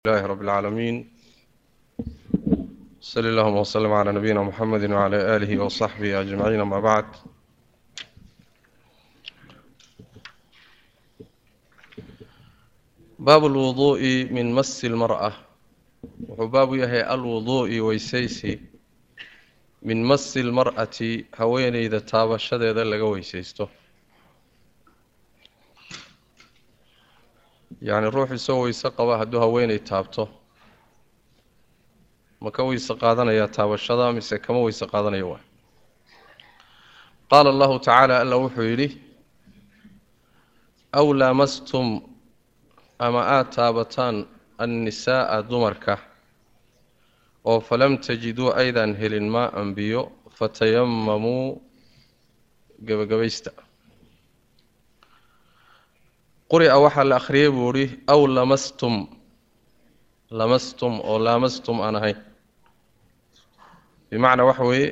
لله رب العالمين صلى اللهم وسلم على نبينا محمد وعلى آله وصحبه أجمعين أما بعد باب الوضوء من مس المرأة وحباب يهي الوضوء ويسيسي من مس المرأة هوين إذا تاب الشديد لغا ويسيسته yacni ruux isagoo weyse qaba hadduu haweenay taabto ma ka weyse qaadanayaa taabashada mise kama weyse qaadanayo waay qaala allahu tacaala alla wuxuu yidhi aw laamastum ama aada taabataan annisaa'a dumarka oo falam tajiduu aydaan helin maa anbiyo fatayamamuu gebagabaysta quri'a waxaa la akhriyey buu ihi aw lamastum lamastum oo laamastum aan ahayn bimacnaa waxa weeye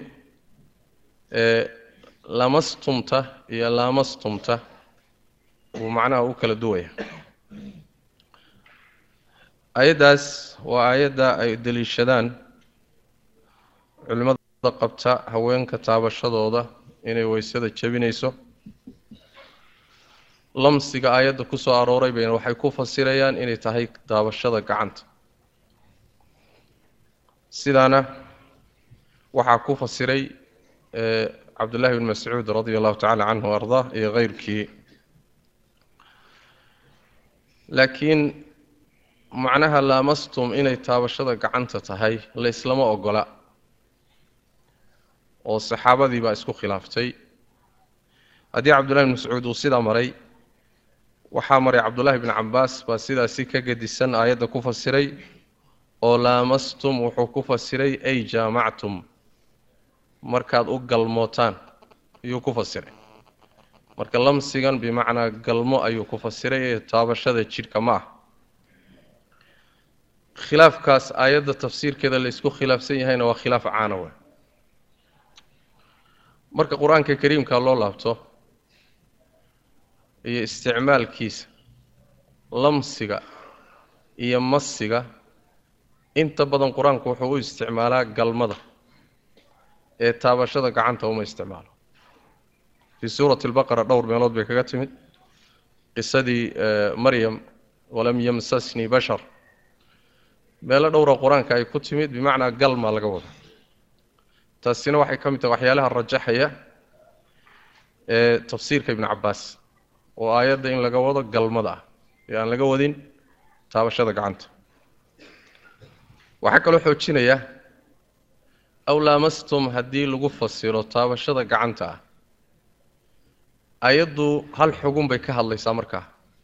lamastumta iyo laamastumta wuu macnaha u kala duwaya ayaddaas waa aayadda ay deliishadaan culimmada qabta haweenka taabashadooda inay weysada jebinayso lamsiga aayadda ku soo arooray bayna waxay ku fasirayaan inay tahay daabashada gacanta sidaana waxaa ku fasiray cabdullahi bn mascuud radia allahu tacala canhu ardaa iyo keyrkii laakiin macnaha laamastum inay taabashada gacanta tahay layslama ogola oo saxaabadii baa isku khilaaftay haddii cabdullahi bn mascuud uu sidaa maray waxaa maray cabdullaahi bn cabaas baa sidaasi ka gedisan aayadda ku fasiray oo laamastum wuxuu ku fasiray ay jaamactum markaad u galmootaan ayuu ku fasiray marka lamsigan bimacnaa galmo ayuu ku fasiray ee taabashada jidhka ma ah khilaafkaas aayadda tafsiirkeeda laysku khilaafsan yahayna waa khilaaf caana we marka qur-aanka kariimka loo laabto iyo isticmaalkiisa lamsiga iyo masiga inta badan qur-aanku wuxuu u isticmaalaa galmada ee taabashada gacanta uma isticmaalo fii suurati albaqara dhowr meelood bay kaga timid qisadii maryam walam yamsasnii bashar meelo dhowra qur-aanka ay ku timid bimacnaa galma laga wada taasina waxay ka mid tahay waxyaalaha rajaxaya ee tafsiirka ibnu cabaas oo aayadda in laga wado galmada ah ee aan laga wadin taabashada gacanta waxaa kaloo xoojinaya aw laamastum haddii lagu fasiro taabashada gacanta ah ayaddu hal xugun bay ka hadlaysaa markaa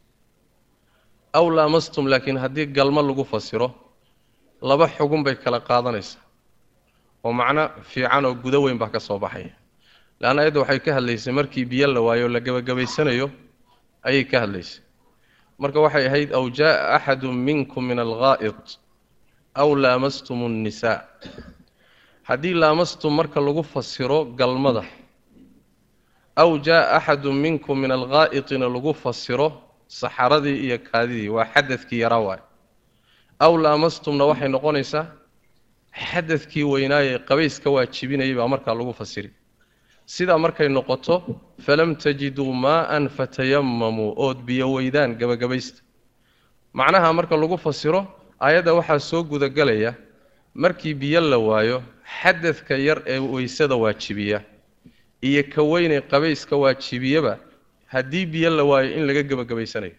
aw laamastum laakiin haddii galmo lagu fasiro laba xugun bay kala qaadanaysaa oo macno fiican oo gudo weyn baa ka soo baxaya leanna ayadda waxay ka hadlaysay markii biyo la waayo o la gebagabaysanayo ayay ka hadlaysay marka waxay ahayd aw jaaa axadu minkum min alghaa'id aw laamastum annisaa haddii laamastum marka lagu fasiro galmada aw jaaa axadu minkum min alghaa'itina lagu fasiro saxaradii iyo kaadidii waa xadadkii yaraa waay aw laamastumna waxay noqonaysaa xadadkii weynaayee qabayska waajibinayay baa markaa lagu fasiri sidaa markay noqoto falam tajiduu maaan fatayamamuu ood biyo weydaan gebagabaysta macnaha marka lagu fasiro aayadda waxaa soo gudagelaya markii biyo la waayo xadadka yar ee weysada waajibiya iyo ka weynee qabayska waajibiyaba haddii biyo la waayo in laga gebagabaysanayo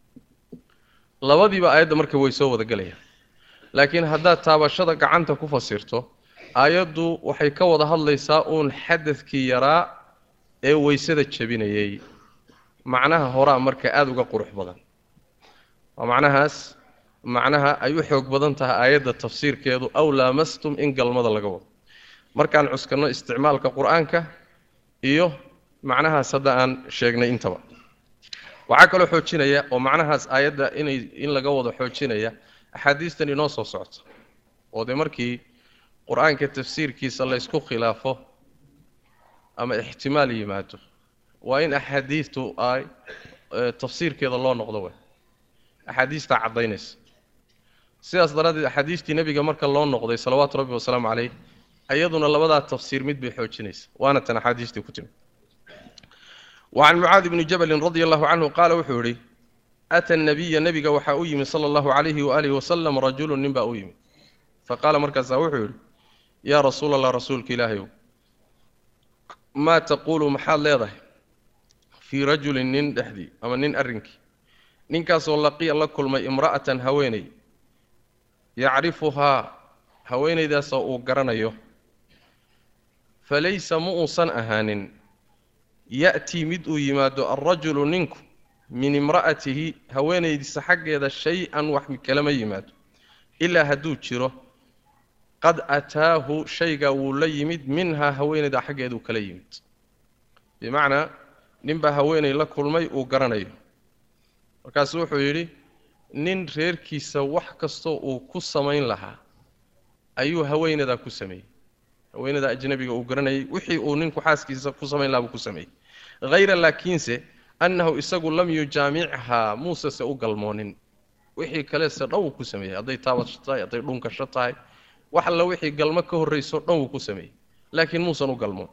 labadiiba aayadda marka way soo wadagelayaan laakiin haddaad taabashada gacanta ku fasirto aayaddu waxay ka wada hadlaysaa uun xadadkii yaraa ee weysada jebinayay macnaha horaa marka aada uga qurux badan waa macnahaas macnaha ay u xoog badan tahay aayadda tafsiirkeedu aw laamastum in galmada laga wado markaan cuskanno isticmaalka qur-aanka iyo macnahaas hadda aan sheegnay intaba waxaa kaloo xoojinaya oo macnahaas aayadda inay in laga wado xoojinaya axaadiistan inoo soo socto oo dee markii qur-aanka tafsiirkiisa laysku khilaafo ama ixtimaal yimaado waa in axaadiistu ay tafsiirkeeda loo noqdo wey axaadiistaa caddaynaysa sidaas daraaddeed axaadiistii nebiga marka loo noqday salawaatu rabbi wasalaamu caleyh iyaduna labadaa tafsiir mid bay xoojinaysa waana tan axaadiistii ku timi wacan mucaadi bni jabalin radia allahu canhu qaala wuxuu yidhi ata nabiya nebiga waxaa u yimid sala allahu calayhi waaalihi wasalam rajulun nin baa u yimid faqaala markaasaa wuxuu yidhi yaa rasuula allah rasuulka ilaahayow maa taquulu maxaad leedahay fii rajulin nin dhexdii ama nin arrinkii ninkaasoo laqiya la kulmay imra'atan haweeney yacrifuhaa haweenaydaasoo uu garanayo falaysa ma uusan ahaanin ya'tii mid uu yimaado alrajulu ninku min imra'atihi haweenaydiisa xaggeeda shay-an wax kalama yimaado ilaa hadduu jiro qad ataahu shaygaa wuu la yimid minhaa haweenayda xaggeeduu kala yimid bimacnaa ninbaa haweenay la kulmay uu garanayo markaasu wuxuu yidhi nin reerkiisa wax kastoo uu ku samayn lahaa ayuu haweenadaa ku sameeyey haweenada ajnabiga uu garanayay wixii uu ninku xaaskiisa ku samayn lahaa buu ku sameeyey hayra laakiinse annahu isagu lam yujaamichaa muusese u galmoonin wixii kalese dhan wuu ku sameeyey hadday taabasho tahay hadday dhunkasho tahay wax alla wixii galmo ka horrayso dhan wuu ku sameeyey laakiin muusan u galmoon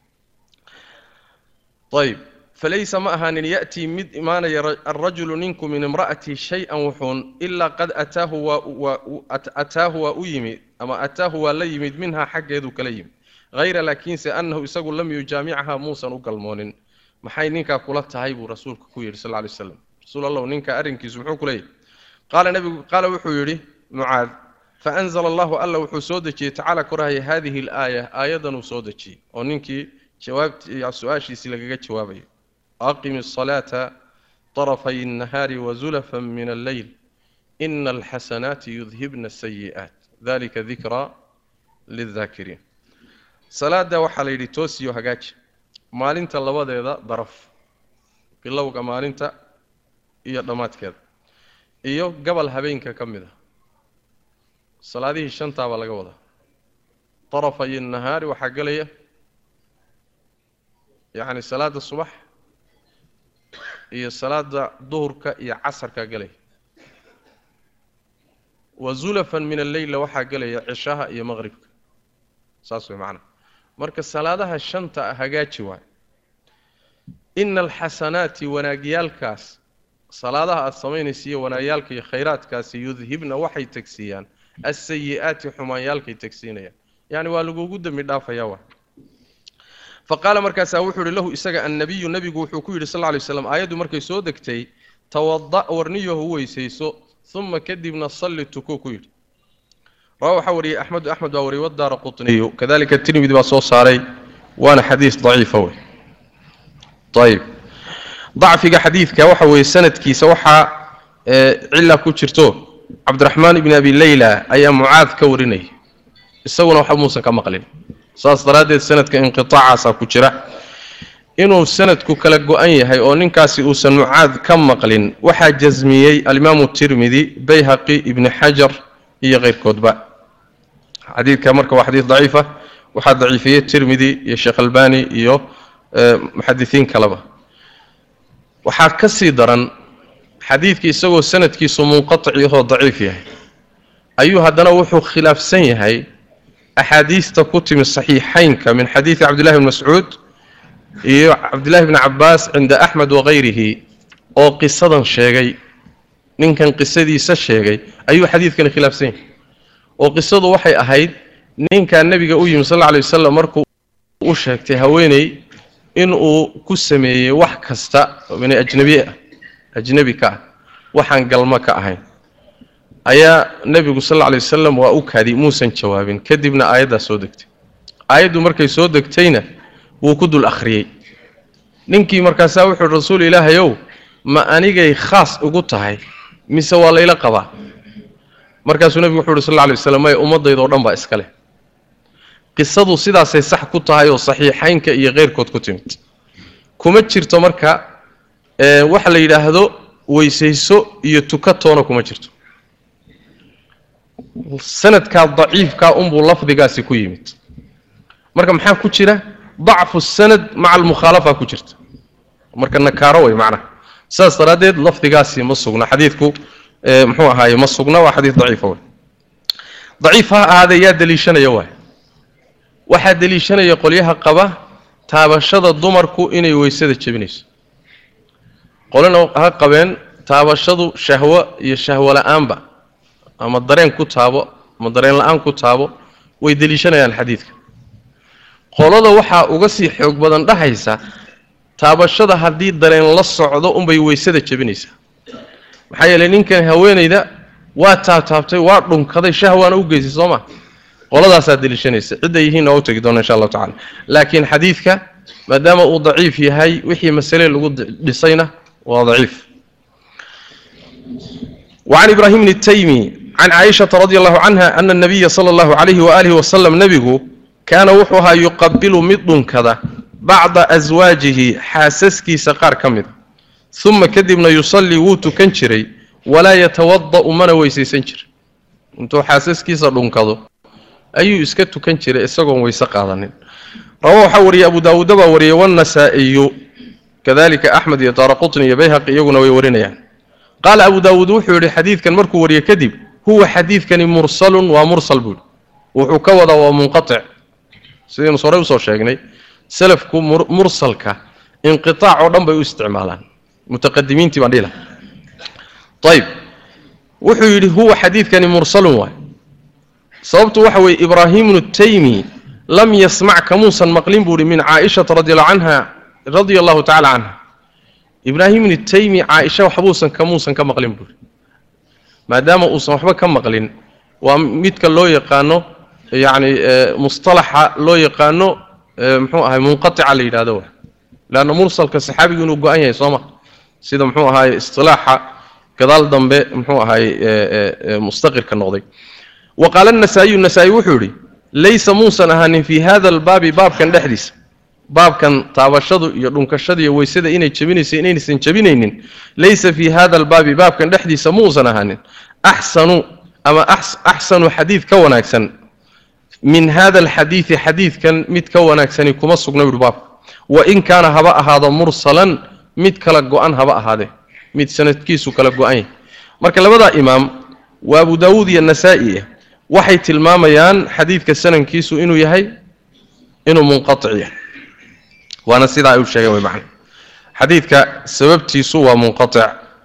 ayb falaysa ma ahaanin ya'tii mid imaanaya alrajulu ninku min imra'atihi shay-an wuxuun ilaa qad ataahu waataahu waa u yimid ama ataahu waa la yimid minhaa xaggeeduu kala yimid hayra laakiinse annahu isagu lam yujaamichaa muusan u galmoonin maxay ninkaa kula tahay buu rasuulka ku yidhi sal ly slam rasuul allahu ninka arrinkiisu muxuu ku leeyahy qaala nebigu qaala wuxuu yidhi mucaad faanzala allahu alla wuxuu soo dejiyey tacaala korahaya hadihi alaaya aayadanuu soo dejiyey oo ninkii jawaabti su-aashiisii lagaga jawaabayo aqimi asalaata طarafay الnahaari wazulafan min alleyl ina alxasanaati yudhibna asayi'aat dalika dikraa lildaakiriin salaada waxaa la yidhi toosiyo hagaaji maalinta labadeeda daraf bilowga maalinta iyo dhammaadkeeda iyo gabal habeenka ka mid a salaadihii shantaa baa laga wadaa darafay nahaari waxaa gelaya yacni salaada subax iyo salaada duhurka iyo casarkaa gelaya wa zulafan min alleyla waxaa gelaya cishaha iyo maqribka saas way macnaha marka salaadaha shanta hagaaji waay ina alxasanaati wanaagyaalkaas salaadaha aada samaynaysa iyo wanaagyaalka iyo khayraadkaasi yudhibna waxay tegsiiyaan asayi'aati xumaanyaalkay tegsiinayaan yacni waa lagugu dembi dhaafayaa waa fa qaala markaasaa wuxuu yihi lahu isaga annabiyu nebigu wuxuu ku yidhi sal lla lay slam aayaddu markay soo degtay tawada' warniyahu weysayso uma kadibna salli tukuu ku yidhi rawa waxaa wariyey axmedu axmed baa wariyey wadaara qutniyu kadalika tirmidi baa soo saaray waana xadiis daciifa wey ayib dacfiga xadiidka waxa weeye sanadkiisa waxaa cila ku jirto cabdiraxmaan ibni abi leyla ayaa mucaad ka warinaya isaguna waxba muusan ka maqlin saas daraaddeed sanadka inqiطaacaasaa ku jira inuu sanadku kala go-an yahay oo ninkaasi uusan mucaad ka maqlin waxaa jasmiyey alimaamu tirmidi bayhaqi ibni xajar iyo keyrkoodba xadiidka marka waa xadiid daciifa waxaa daciifiyey tirmidi iyo sheekh albani iyo muxadisiin kaleba waxaa ka sii daran xadiidkii isagoo sanadkiisu munqaطici ahoo daciif yahay ayuu haddana wuxuu khilaafsan yahay axaadiista ku timi saxiixaynka min xadiidi cabdillahi bni mascuud iyo cabdillahi bni cabaas cinda axmed wakayrihi oo qisadan sheegay ninkan qisadiisa sheegay ayuu xadiidkani khilaafsan yahay oo qisadu waxay ahayd ninkaa nebiga u yimi sal lla alay wasalam markuu u sheegtay haweeney inuu ku sameeyey wax kasta n ajnabi ah ajnebi ka ah waxaan galmo ka ahayn ayaa nebigu sal alla lay wasalam waa u kaadi muusan jawaabin kadibna aayaddaa soo degtay aayaddu markay soo degtayna wuu ku dul akhriyey ninkii markaasaa wuxuu uhi rasuul ilaahayow ma anigay khaas ugu tahay mise waa layla qabaa markaasuu nebigu wuxu uhi sal alla alay waslam maya ummaddaydao dhan baa iska leh qisadu sidaasay sax ku tahay oo saxiixaynka iyo keyrkood ku timid kuma jirto marka waxa la yidhaahdo weysayso iyo tukatoona kuma jirto sanadkaa daciifkaa unbuu lafdigaasi ku yimid marka maxaa ku jira dacfu sanad maca almukhaalafa ku jirta marka nakaaro wey macnaha saas daraaddeed lafdigaasi ma sugna xadiidku muxuu ahaaye ma sugna waa xadiid daciifa wey daciif ha ahaadee yaa deliishanaya waay waxaa deliishanaya qolyaha qaba taabashada dumarku inay weysada jebinayso qolina ha qabeen taabashadu shahwo iyo shahwo la-aanba ama dareen ku taabo ama dareen la-aan ku taabo way deliishanayaan xadiidka qolada waxaa uga sii xoog badan dhahaysa taabashada haddii dareen la socdo unbay weysada jebinaysaa maxaa yeelay ninkan haweenayda waa taabtaabtay waa dhunkaday shahwaana u geysay soo ma qoladaasaa deliishanaysa cidday yihiinna waa u tegi doona insha allahu tacala laakiin xadiidka maadaama uu daciif yahay wixii masale lagu dhisayna waa daciif وعن إبراهيم التيمي عن عائشة رضي الله عنها أن النبي صلى الله عليه وآله وسلم نبيه كان وحوها يقبل مضن كذا بعض أزواجه حاسسكي سقار كمد ثم كذبنا يصلي ووتو كنشري ولا يتوضأ من ويسي سنشر انتو حاسسكي صدون كذا أي اسكتو كنشري اسقون ويسقاضن رواه حوري أبو داود وري والنسائي كذلك أحمد يطار قطني يبيهق يقون ويورين يعني qaala abu daawuud wuxuu yidhi xadiidkan markuu wariye kadib huwa xadiidkani mursalun waa mursal buuri wuxuu ka wadaa waa munqatic sidaynu horey usoo sheegnay salafku mursalka inqiaac oo dhan bay u isticmaalaan mutaqadimiintii baan dhihila ayib wuxuu yidhi huwa xadiidkani mursalun waay sababtu waxa weeye ibraahimu taymi lam yasmac kamuusan maqlin buu ihi min caaishata radiallahu canha radia allahu tacala canha ibraahim ibni taymi caaisha waxbuusan kamuusan ka maqlin buuri maadaama uusan waxba ka maqlin waa midka loo yaqaano yacni mustalaxa loo yaqaano muxuu ahay munqatica la yidhahdo wa leanna mursalka saxaabigu inuu go-an yahay soo ma sida muxuu ahaay istilaaxa gadaal dambe muxuu ahaay mustaqirka noqday wa qaala anasaa'iyu nasaa-i wuxuu yidhi laysa muusan ahaanin fii hada albaabi baabkan dhexdiisa baabkan taabashadu iyo dhunkashada iyo weysada inay jebinayso inaysan jebinaynin laysa fii hada albaabi baabkan dhexdiisa muusan ahaanin axsanu ama axsanu xadiid ka wanaagsan min hada alxadiidi xadiidkan mid ka wanaagsani kuma sugna yuhi baabka wain kaana haba ahaado mursalan mid kala go-an haba ahaadee mid sanadkiisu kala go-an yahay marka labadaa imaam waa abu daawuud iyo nasaa-i waxay tilmaamayaan xadiidka sanankiisu inuu yahay inuu munqatic yahay waana sidaa ay u sheegeen way macna xadiidka sababtiisu waa munqatic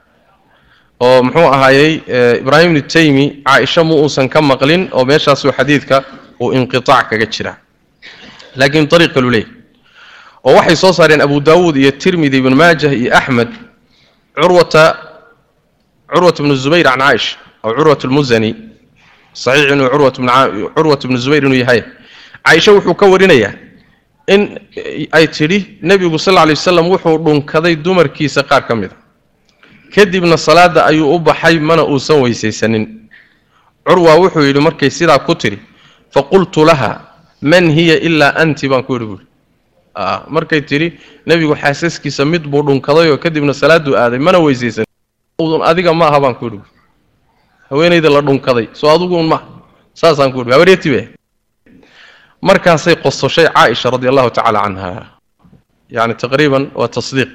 oo muxuu ahaayey ibraahim ibnu taymi caaisha mu uusan ka maqlin oo meeshaasuu xadiidka uu inqitaac kaga jira laakiin ariiq kalu leeyahy oo waxay soo saareen abu daawuud iyo tirmidi ibnu maajah iyo axmed curwata curwat bnu zubayr can caaisha aw curwat lmusani saxiix inuu curwat bnu zubayr inuu yahay caaisha wuxuu ka warinayaa in ay tidhi nebigu sal lla lay wasalam wuxuu dhunkaday dumarkiisa qaar ka mid a kadibna salaadda ayuu u baxay mana uusan weysaysanin curwa wuxuu yidhi markay sidaa ku tidhi faqultu laha man hiya ilaa anti baan ku yidhi buuri markay tidhi nebigu xaasaskiisa mid buu dhunkadayoo kadibna salaadduu aaday mana weysaysanin udun adiga ma aha baan ku yidhi buuri haweenayda la dhunkaday soo adiguun maaha saasaan ku yidhi habareetibe markaasay qososhay caaisha radi allahu tacaala canha yani taqriiban waa tasdiiq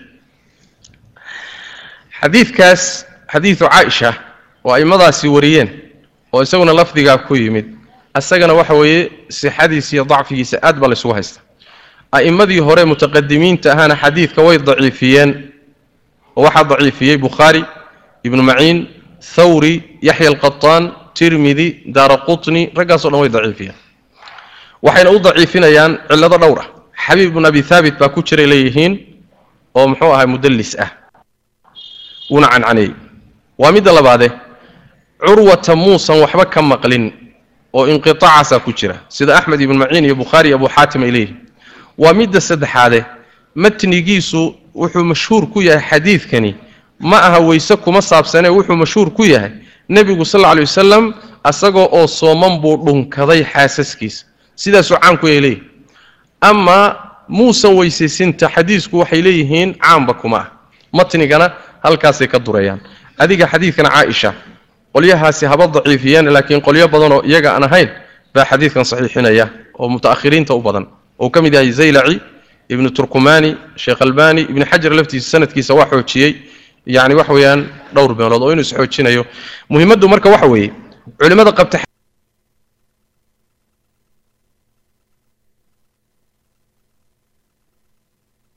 xadiidkaas xadiidu caaisha oo aimadaasi wariyeen oo isaguna lafdigaa ku yimid isagana waxa weeye sixadiisa iyo dacfigiisa aad baa laysugu haysta a'immadii hore mutaqadimiinta ahaana xadiidka way daciifiyeen oo waxaa daciifiyey bukhaari ibnu maciin thawri yaxya alqataan tirmidi daara qutni raggaasoo dhan way daciifiyeen waxayna u daciifinayaan cillado dhowr ah xabiib ibn abi haabit baa ku jiray leeyihiin oo muxuu ahay mudallis ah wuuna cancaneeyey waa midda labaade curwata muusan waxba ka maqlin oo inqiطaacaasa ku jira sida axmed ibn maciin iyo bukhaari abu xaatim ay leeyihiin waa midda saddexaade matnigiisu wuxuu mashhuur ku yahay xadiidkani ma aha weyse kuma saabsanee wuxuu mashhuur ku yahay nebigu sal lla alay wasalam asagoo oo sooman buu dhunkaday xaasaskiisa sidaasuu caamku ay leeyihin amaa muusan weysaysinta xadiisku waxay leeyihiin caamba kuma ah matnigana halkaasay ka durayaan adiga xadiidkan caaisha qolyahaasi haba daciifiyeen laakiin qolyo badanoo iyaga aan ahayn baa xadiidkan saxiixinaya oo muta'ahiriinta u badan oo ka mid yahay zaylaci ibnu turkumani sheekh albani ibni xajar laftiisa sanadkiisa waa xoojiyey yani wax weeyaan dhowr meelood oo inuu isxoojinayo muhimaddu marka waxa weeye culimmada qabta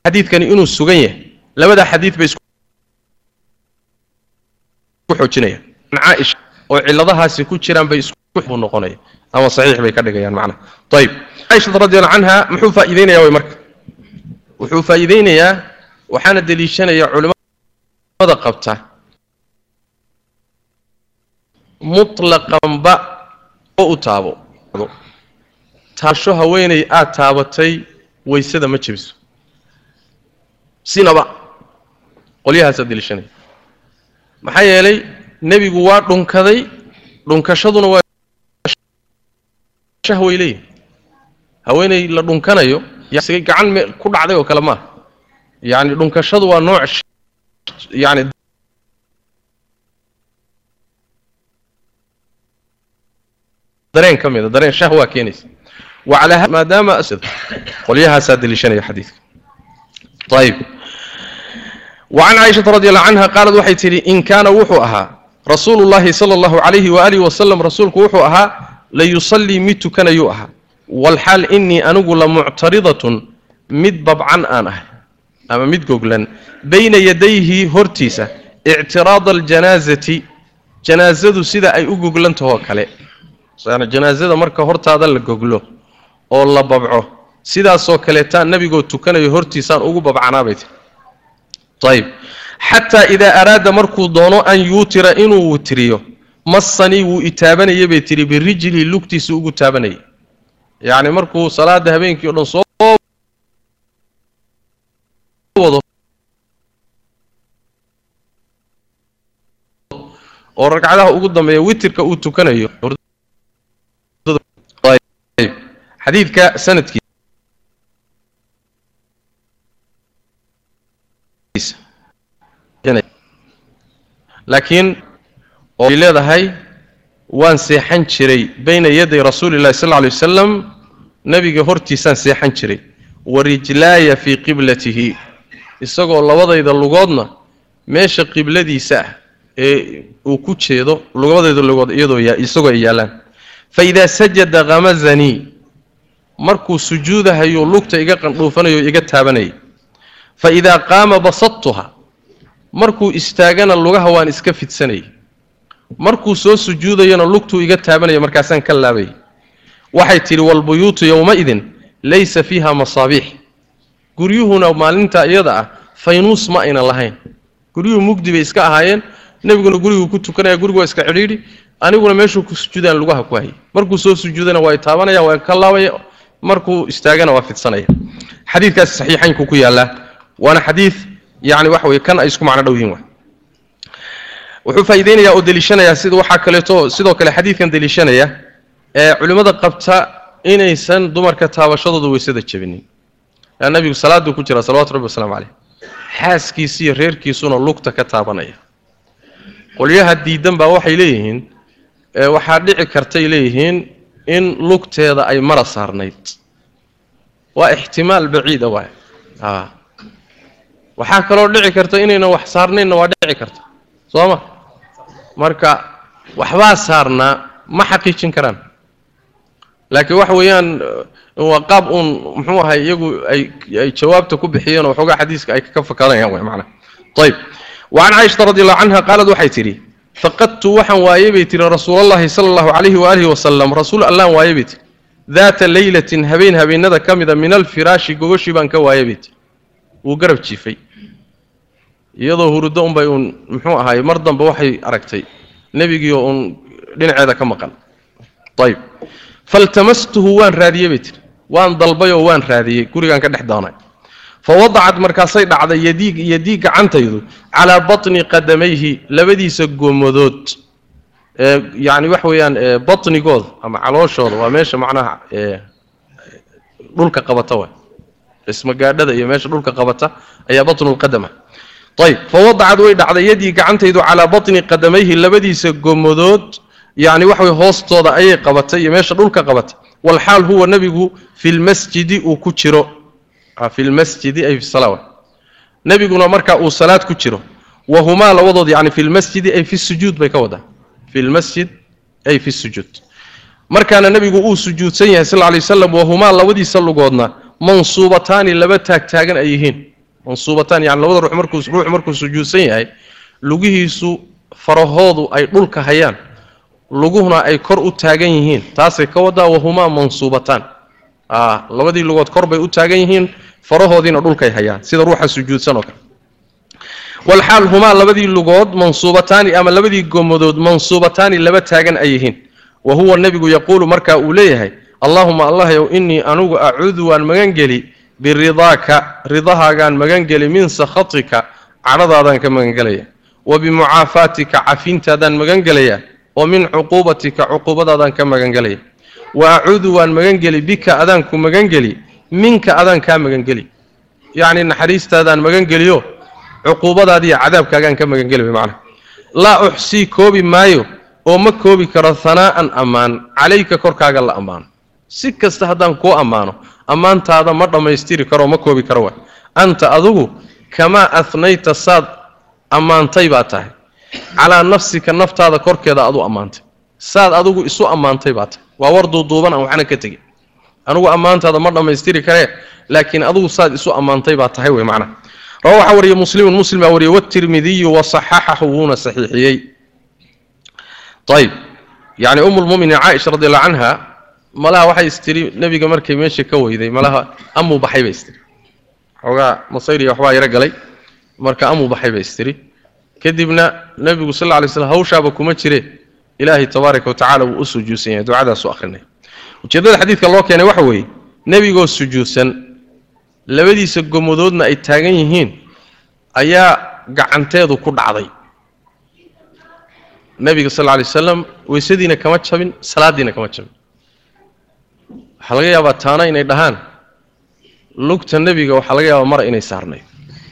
xadiidkani inuu sugan yahay labada xadiid bay isku xoojinayaan caaisha oo ciladahaasi ku jiraan bay isku noqonaya ama saxiix bay ka dhigayaan macnaha ayib caaisha radiallahu canha muxuu faa'iideynaya way marka wuxuu faa'iideynayaa waxaana deliishanaya culimada qabta mutlaqanba oo u taabo taasho haweenay aad taabatay waysada ma jebiso sinaba qolyahaasaa deliishanaya maxaa yeelay nebigu waa dhunkaday dhunkashaduna waa shahway leeyihi haweenay la dhunkanayo yaa gacan me ku dhacday oo kale maaha yacni dhunkashadu waa nooc yani dareen ka mida dareen shahwaa keenaysa wacalaa maadaama qolyahaasaa deliishanaya xadiidka ayib wacan caaishata radi allahu canha qaalad waxay tidhi in kaana wuxuu ahaa rasuulu llahi sala allahu calayhi waalihi wasalam rasuulku wuxuu ahaa layusallii mid tukanayuu ahaa walxaal innii anigu la muctaridatun mid babcan aan ahay ama mid goglan bayna yadayhi hortiisa ictiraada aljanaasati janaasadu sida ay u goglantahoo kale janaasada marka hortaada la goglo oo la babco sidaasoo kaleetaa nebigoo tukanayo hortiisaan ugu babcanaabay tii ayib xataa idaa araada markuu doono an yuutira inuu witiriyo massanii wuu itaabanaya bay tihi birijlii lugtiisa ugu taabanayay yacni markuu salaada habeenkii o dhan soo wado oo ragcadaha ugu dambeeya witirka uu tukanayo xadiidka sanadkiisa laakiin oo ay leedahay waan seexan jiray bayna yaday rasuuli llahi sal lla alay wasalam nebiga hortiisaan seexan jiray wa rijlaaya fii qiblatihi isagoo labadayda lugoodna meesha qibladiisa ah ee uu ku jeedo labadayda lugood iyadoo isagoo ay yaallaan fa idaa sajada khamazanii markuu sujuudahayo lugta iga qandhuufanayo iga taabanayay fa idaa qaama basadtuha markuu istaagana lugaha waan iska fidsanayay markuu soo sujuudayana lugtuu iga taabanaya markaasaan ka laabayay waxay tidhi walbuyuutu yowmaidin laysa fiiha masaabiix guryuhuna maalinta iyada ah faynuus ma aynan lahayn guryuhu mugdi bay iska ahaayeen nebiguna guriguu ku tukanaya gurigu waa iska cidhiidhi aniguna meeshuu ku sujuudaan lugaha ku hayay markuu soo sujuudana waa taabanaya waa ka laabaya markuu istaagana waa fidsanaya xadiidkaasi saxiixaynku ku yaallaa waana xadiid yani waxa weye kan ay isku macno dhow yihin wuxuu faa'iideynayaa oo deliishanayaa sida waxaa kaleeto sidoo kale xadiidkan deliishanaya ee culimmada qabta inaysan dumarka taabashadooda weysada jebinin yaa nabigu salaaduu ku jira salawatu rabbi waslamu caleyh xaaskiisi iyo reerkiisuna lugta ka taabanaya qolyaha diidan baa waxay leeyihiin waxaa dhici kartay leeyihiin in lugteeda ay mara saarnayd waa ixtimaal baciida waay waxaa kaloo dhici karta inaynan wax saarnaynna waa dhici karta soo ma marka waxbaa saarnaa ma xaqiijin karaan laakiin waxa weeyaan waa qaab uun muxuu ahay iyagu ay ay jawaabta ku bixiyeen oo waxoogaa xadiiska ay ka fakadanayaan way macnaha ayib wacan caaishata radi allahu canha qaalad waxay tidhi faqadtu waxaan waayey bay tihi rasuulallahi sala allahu calayhi waalihi wasalam rasuul allaan waayey bay tihi daata leylatin habeen habeenada ka mida min alfiraashi gogoshii baan ka waayey bay tihi wuu garab jiifay iyadoo huruddo unbay uun muxuu ahaay mar dambe waxay aragtay nebigiio uun dhinaceeda ka maqan ayib faltamastuhu waan raadiyey bay tihi waan dalbay oo waan raadiyey gurigaan ka dhex doonay fa wadacad markaasay dhacday yadii yadii gacantaydu calaa batni qadamayhi labadiisa gomadood ee yacni waxa weeyaan batnigooda ama calooshooda waa meesha macnaha dhulka qabata wa ismagaadhada iyo meesha dhulka qabata ayaa batnulqadama ayib fa wadacad way dhacday yadii gacantaydu calaa batni qadamayhi labadiisa gomadood yacni waxa weye hoostooda ayay qabatay iyo meesha dhulka qabata walxaal huwa nebigu fi lmasjidi uu ku jiro fi lmasjidi ay fi salaa nebiguna marka uu salaad ku jiro wahumaa labadood yani fi lmasjidi ay fi sujuud bay ka wadaa fi lmasjid ay fi sujuud markaana nebigu uu sujuudsan yahay sal lay waslam wahumaa labadiisa lugoodna mansuubataani laba taagtaagan ay yihiin mansuubataan yani labada ruux markuu ruux markuu sujuudsan yahay lugihiisu farahoodu ay dhulka hayaan luguhuna ay kor u taagan yihiin taasay ka wadaa wahumaa mansuubataan labadii lugood kor bay u taagan yihiin farahoodiina dhulkay hayaan sida ruuxa sujuudsan oo kale walxaal humaa labadii lugood mansuubataani ama labadii gomadood mansuubataani laba taagan ay yihiin wa huwa nebigu yaquulu markaa uu leeyahay allaahuma allahyow innii anugu acuudu waan magangeli biridaaka ridahaagaan magangeli min sakhatika cadhadaadaan ka magangelaya wa bimucaafaatika cafintaadaan magangelaya wa min cuquubatika cuquubadaadaan ka magangelaya wa acuudu waan magangeli bika adaanku magangeli minka adaan kaa magangeli yacni naxariistaadaan magangeliyo cuquubadaadiiyo cadaabkaagaan ka magangeli way macnaha laa uxsii koobi maayo oo ma koobi karo hanaa'an ammaan calayka korkaaga la ammaano si kasta haddaan kuu ammaano ammaantaada ma dhammaystiri karoo ma koobi karo waay anta adugu kamaa ahnayta saad ammaantay baa tahay calaa nafsika naftaada korkeeda aad u ammaantay saad adigu isu ammaantay baa tahay waa war duuduuban aan waxna ka tegin anugu ammaantaada ma dhammaystiri karee laakiin adugu saad isu ammaantay baa tahay wey macnaha rawa waxaa wariyey muslimun muslim baa wariyey watirmidiyu wasaxaxahu wuuna saxiixiyey ayib yani umu lmuminin caaisha radi allahu canha malaha waxay istiri nebiga markay meesha ka weyday malaha amuu baxay bay istiri xoogaa masayriya waxbaa yaro galay marka amuu baxay bay istiri kadibna nebigu sal lla alay slam hawshaaba kuma jire ilaahay tabaaraka wa tacala wuu u sujuudsan yahay ducadaasu akhrinay ujeeddada xadiidka loo keenay waxa weeye nebigoo sujuudsan labadiisa gomadoodna ay taagan yihiin ayaa gacanteedu ku dhacday nebiga sal lla alay wasalam weysadiina kama jabin salaaddiina kama jabin waxaa laga yaabaa taana inay dhahaan lugta nebiga waxaa laga yaabaa mara inay saarnayd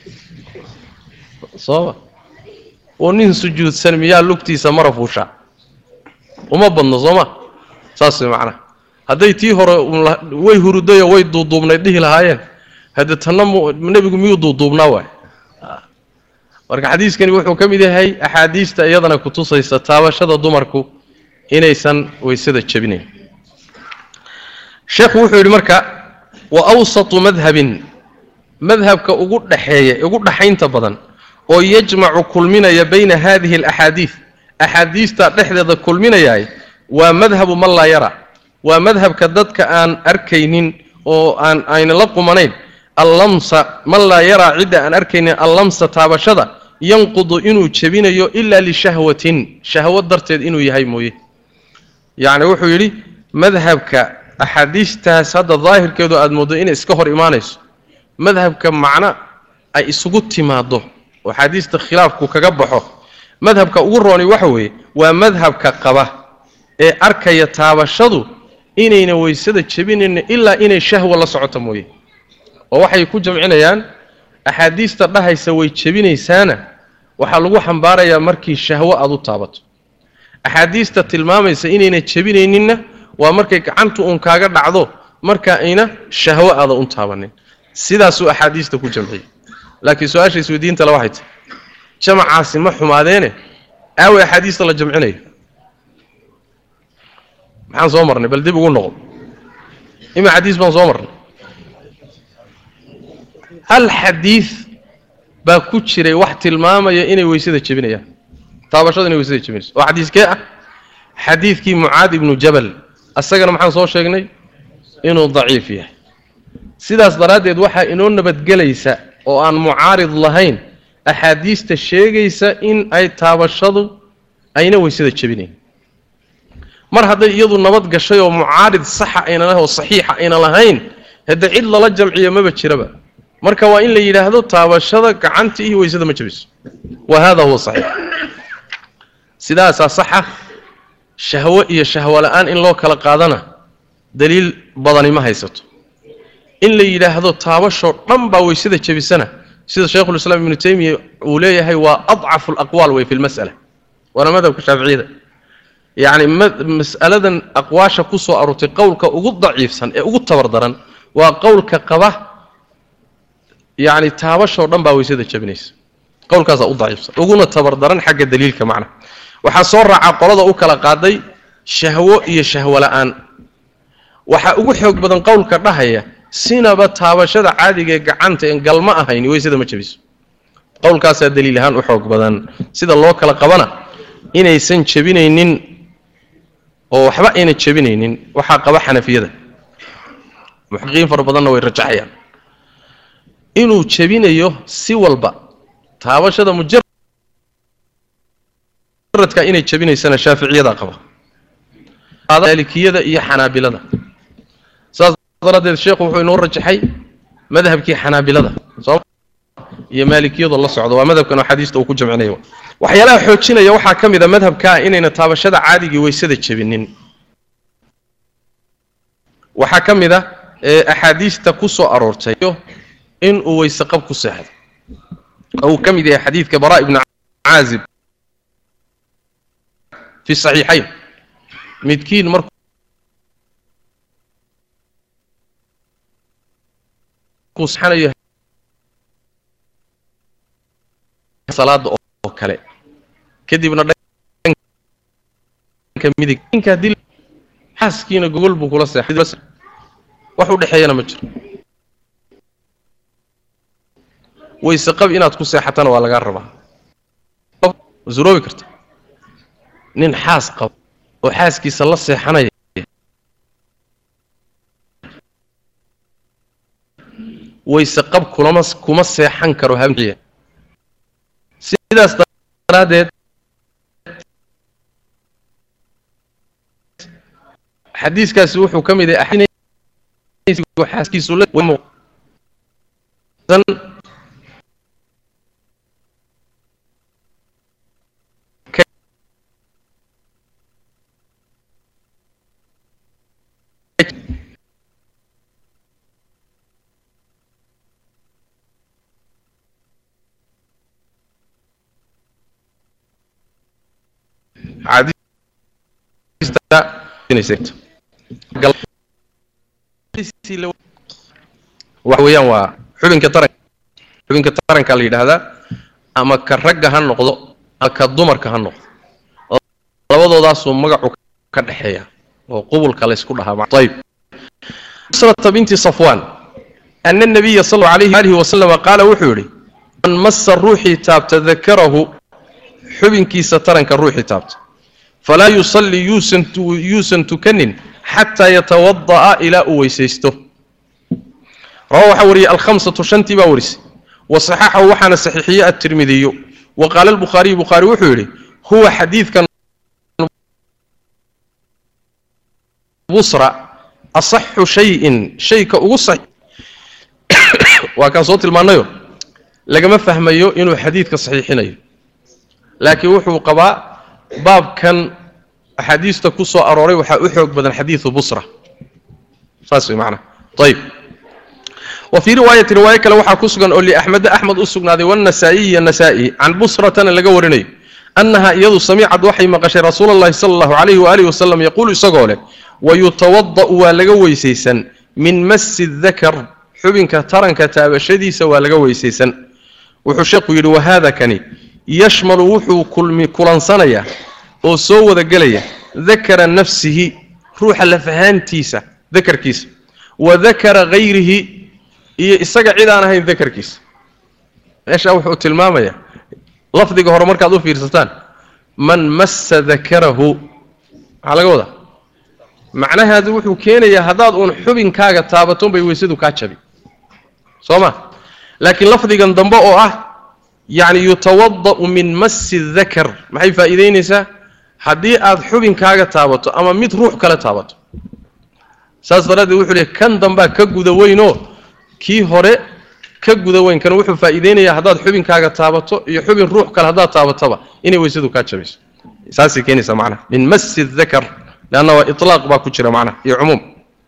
sooma oo nin sujuudsan miyaa lugtiisa mara fuushaa uma badno sooma saas way macnaha hadday tii hore way hurudayoo way duuduubnayd dhihi lahaayeen hadde tanna nebigu miyuu duuduubnaa waay marka xadiiskani wuxuu ka mid yahay axaadiista iyadana kutusaysa taabashada dumarku inaysan weysada jabinayn sheekhu wuxuu yidhi marka wa awsatu madhabin madhabka ugu dhaxeeya ugu dhaxaynta badan oo yajmacu kulminaya bayna hadihi alaxaadiid axaadiista dhexdeeda kulminayaay waa madhabu man laa yara waa madhabka dadka aan arkaynin oo aan ayna la qumanayn allamsa man laa yaraa cidda aan arkaynin allamsa taabashada yanqudu inuu jebinayo ilaa lishahwatin shahwad darteed inuu yahay mooye yacni wuxuu yidhi madhabka axaadiistaas hadda daahirkeedu aada mooddo inay iska hor imaanayso madhabka macno ay isugu timaaddo oo axaadiista khilaafku kaga baxo madhabka ugu rooni waxa weeye waa madhabka qaba ee arkaya taabashadu inayna weysada jebinayna ilaa inay shahwa la socoto mooye oo waxay ku jamcinayaan axaadiista dhahaysa way jebinaysaana waxaa lagu xambaarayaa markii shahwo aad u taabato axaadiista tilmaamaysa inayna jebinayninna waa markay gacantu uun kaaga dhacdo marka ayna shahwo aada u taabanin sidaasuu axaadiista ku jamciyey laakiin su-aasha isweydiinta le waxay tahy jamacaasi ma xumaadeene aawe axaadiista la jamcinayo maxaan soo marnay bal dib ugu noqo ima xadiis baan soo marnay hal xadiid baa ku jiray wax tilmaamaya inay weysada jebinayaan taabashada inay weysada jebinayso oo xadiiskee ah xadiidkii mucaad ibnu jabal asagana maxaan soo sheegnay inuu daciif yahay sidaas daraaddeed waxaa inoo nabadgelaysa oo aan mucaarid lahayn axaadiista sheegaysa in ay taabashadu ayna weysada jebinayn mar hadday iyadu nabad gashay oo mucaarid saxa ayna lahayn oo saxiixa ayna lahayn hadde cid lala jamciyo maba jiraba marka waa in la yidhaahdo taabashada gacanta iyo weysada ma jebiso wa hada huwa saxiix sidaasaa saxa shahwo iyo shahwo la-aan in loo kala qaadana daliil badani ma haysato in la yidhaahdo taabashoo dhan baa weysada jebisana sida shaykhulislaam ibnu taymiya uu leeyahay waa adcafu alaqwaal wey fi lmas'ala waana madhabka shaaficiyada yacni mas'aladan aqwaasha ku soo aroortay qowlka ugu daciifsan ee ugu tabar daran waa qowlka qaba yacni taabashoo dhan baa weysada jebinaysa qowlkaasaa u daciifsan uguna tabar daran xagga daliilka macna waxaa soo raaca qolada u kala qaaday shahwo iyo shahwo la-aan waxaa ugu xoog badan qowlka dhahaya sinaba taabashada caadiga ee gacanta en galma ahayn weysada ma jabiso qowlkaasaa daliil ahaan u xoog badan sida loo kala qabana inaysan jebinaynin oo waxba ayna jebinaynin waxaa qaba xanafiyada muxaqiqiin fara badanna way rajaxayaan inuu jebinayo si walba taabashada mujaradka inay jebinaysana shaaficiyada qaba maalikiyada iyo xanaabilada saas daraaddeed sheekhu wuxuu inoo rajaxay madhabkii xanaabilada soo iyo maalikiyadoo la socdo waa madhabkan axaadiista uu ku jamcinaya waxyaalaha xoojinaya waxaa ka mid a madhabkaa inayna taabashada caadigii weysada jebinin waxaa ka mid a ee axaadiista ku soo aroortay in uu weyse qab ku seexdo oo uu ka mid yahay xadiidka baraa ibnu caazib fi saxiixayn midkiin markuu seexanayo salaada oo kale kadibna dhanka midig ninka dil xaaskiina gogol buu kula seexay wax u dhexeeyana ma jiro wayse qab inaad ku seexatana waa lagaa rabaa suroobi karta nin xaas qaba oo xaaskiisa la seexanaya wayse qab kulama kuma seexan karo habeenkiya sidaas daraaddeed xadiiskaasi wuxuu ka mid yahay xaaskiisu la waxa weeyaan waa xubinka taranka xubinka taranka la yidhaahdaa ama ka ragga ha noqdo ama ka dumarka ha noqdo labadoodaasuu magacu ka dhexeeya oo qubulka laysku dhahaa ayib usrata binti safwaan ana nabiya sal allahu alayhi alihi wasalama qaala wuxuu yidhi man massa ruuxii taabta dakarahu xubinkiisa taranka ruuxii taabta falaa yusallii yuusan tukanin xataa yatawada'a ilaa uu weysaysto rawa waxaa wariyey alhamsatu shantii baa warisay wa saxaxahu waxaana saxiixiyey atirmidiyu wa qaala albukhaariyu bukhaari wuxuu yidhi huwa xadiidkan busra asaxu shayin shayka ugu sax waa kaan soo tilmaanayo lagama fahmayo inuu xadiidka saxiixinayo laakiin wuxuu qabaa baabkan axaadiista ku soo arooray waxaa u xoog badan xadiidu busra saas way macnaha ayib wa fii riwaayati riwaayo kale waxaa ku sugan oo liaxmeda axmed u sugnaaday wannasaa'iyi iyo nasaa'i can busratana laga warinayo annaha iyadu samicad waxay maqashay rasuula allahi sala allahu calayhi waalihi wasalam yaquulu isagoo leh wayutawada'u waa laga weysaysan min massi dakar xubinka taranka taabashadiisa waa laga weysaysan wuxuu sheekhu yidhi wahaada kani yashmalu wuxuu kulmi kulansanayaa oo soo wada gelaya dakara nafsihi ruuxa lafahaantiisa dakarkiisa wa dakara hayrihi iyo isaga cid aan ahayn dakarkiisa meeshaa wuxuu tilmaamayaa lafdiga hore markaad u fiirsataan man massa dakarahu maxaa laga wadaa macnahaadu wuxuu keenayaa haddaad uun xubinkaaga taabaton bay weysadu kaa jabi soo ma laakiin lafdigan dambe oo ah yacni yutawada'u min massi dakar maxay faa'iidaynaysaa haddii aad xubinkaaga taabato ama mid ruux kale taabato saas daraaddeed wuxuu leey kan dambaa ka guda weynoo kii hore ka guda weyn kan wuxuu faa'iidaynayaa haddaad xubinkaaga taabato iyo xubin ruux kale haddaad taabataba inay weysadu kaa jabayso saasay keenaysaa macnaha min massi dakar leanna waa itlaaq baa ku jira macnaha iyo cumuum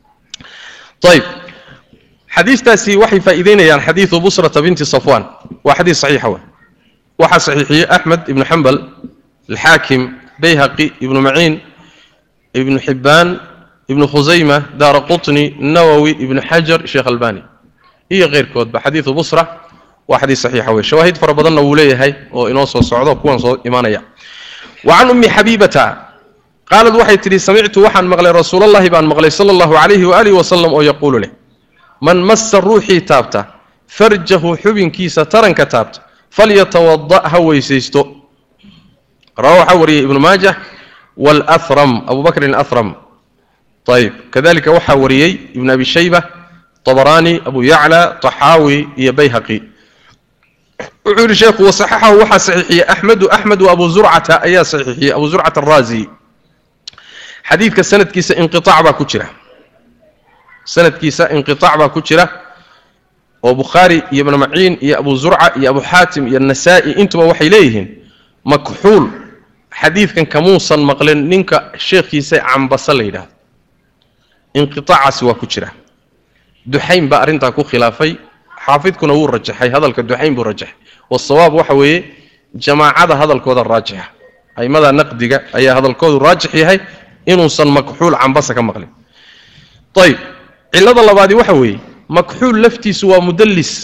ayib xadiistaasi waxay faa'iidaynayaan xadiidu busrata binti safwan waa xadiis saxiixa wa waxaa saxiixiyey axmed ibnu xambal alxaakim bayhaqi ibnu maciin ibnu xibbaan ibnu khusayma daara qutni nawowi ibnu xajar sheekh albani iyo keyrkoodba xadiidu busra waa xadiis saxiixa wey shawaahid fara badanna wuu leeyahay oo inoo soo socdo kuwan soo imaanaya wa can ummi xabiibata qaalad waxay tidhi samictu waxaan maqlay rasuulallahi baan maqlay sala allahu calayhi waaalihi wasalam oo yaquulu leh man massa ruuxii taabta farjahu xubinkiisa taranka taabta falyatawada ha weysaysto rawa waxaa wariyey ibnu maajah waalahram abu bakrin ahram ayib kadalika waxaa wariyey ibn abi shayba طبراني أبو يعلى طحاوي يا بيهقي وعور الشيخ وصححه وحا صحيحية أحمد أحمد وأبو زرعة أيا صحيحية أبو زرعة الرازي حديث كسنة كيسة انقطاع با كترة سنة كيسة انقطاع با كترة وبخاري يا ابن معين يا أبو زرعة يا أبو حاتم يا النسائي انتم وحي إليهن مكحول حديث كان كموصا مقلن نينك الشيخ كيسة عن بصلي انقطاع سوا كتره duxayn baa arrintaa ku khilaafay xaafidkuna wuu rajaxay hadalka duxayn buu rajaxay wasawaab waxa weeye jamaacada hadalkooda raajixa aimada naqdiga ayaa hadalkoodu raajix yahay inuusan makxuul cambasa ka maqlin ayib cillada labaadi waxa weeye makxuul laftiisu waa mudallis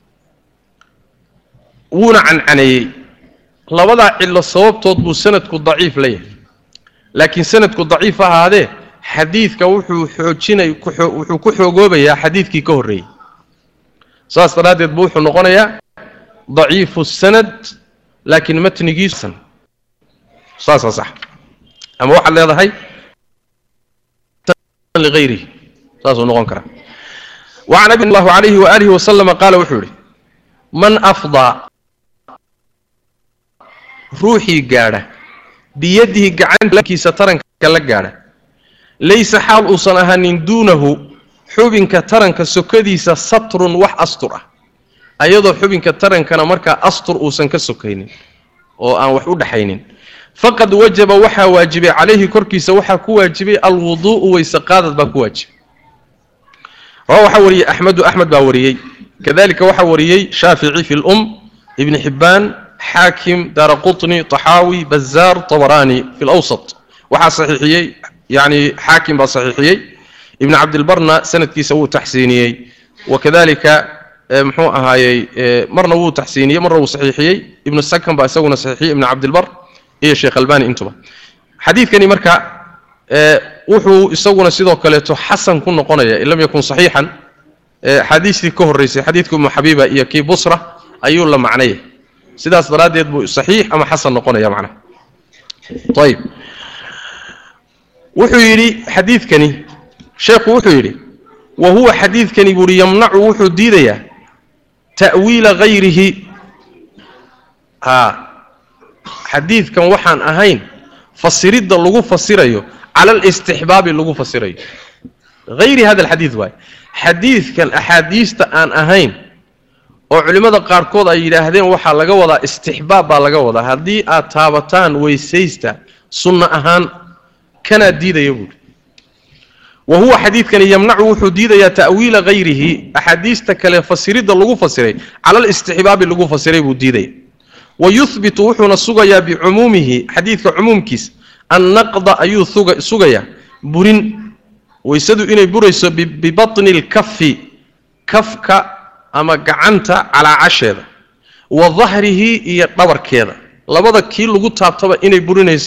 wuuna cancaneeyey labadaa cillo sababtood buu sanadku daciif la yahay laakiin sanadku daciif ahaadee xadiidka wuxuu xoojinay wuxuu ku xoogoobayaa xadiidkii ka horreeyey saas daraaddeed buu wuxuu noqonayaa daciifu sanad laakiin matnigiisan saasaa sax ama waxaad leedahay ligayrihi saasuu noqon karaa وعن أبي الله عليه وآله وسلم قال وحوري من أفضى روحي قاعدة بيده قعان لكي سترن كلا قاعدة laysa xaal uusan ahaanin duunahu xubinka taranka sokadiisa satrun wax astur ah ayadoo xubinka tarankana markaa astur uusan ka sokaynin oo aan wax u dhaxaynin faqad wajaba waxaa waajibay calayhi korkiisa waxaa ku waajibay alwuduu'u weyse qaadad baa ku waajibay rawa waxaa wariyey axmedu axmed baa wariyey kadalika waxaa wariyey shaafici fi lum ibni xibbaan xaakim daara qutni taxaawi bazaar tabaraani fi lawsat waxaa saxiixiyey يعني حاكم بصحيحيي ابن عبد البرنا سند كيسا وو تحسينيي وكذلك محو هاي مرنا وو تحسينيي مرة وو صحيحيي ابن السكن بأسونا صحيحي ابن عبد البر إيه الشيخ الباني انتبه حديث كان مركا wuxuu isaguna sidoo kaleeto xasan ku noqonaya in lam yakun saxiixan xadiistii ka horreysay xadiidka umu xabiiba iyo kii busra ayuu la macnaya sidaas daraaddeed buu saxiix ama xasan noqonaya macnaha ayib wuxuu yidhi xadiidkani sheekhu wuxuu yidhi wa huwa xadiidkani buuhi yamnacu wuxuu diidayaa ta'wiila hayrihi haa xadiidkan waxaan ahayn fasiridda lagu fasirayo cala alistixbaabi lagu fasirayo hayri hada alxadiid waaye xadiidkan axaadiista aan ahayn oo culimmada qaarkood ay yidhaahdeen waxaa laga wadaa istixbaab baa laga wadaa haddii aad taabataan weysaysta sunno ahaan kanaa diidaya buuhi wa huwa xadiidkani yamnacu wuxuu diidayaa ta'wiila hayrihi axaadiista kale fasiridda lagu fasiray cala alistixbaabi lagu fasiray buu diidaya wa yuhbitu wuxuuna sugayaa bicumuumihi xadiidka cumuumkiisa annaqda ayuu sugayaa burin weysadu inay burayso bibatni lkafi kafka ama gacanta calaacasheeda wa dahrihi iyo dhabarkeeda labada kii lagu taabtaba inay burinayso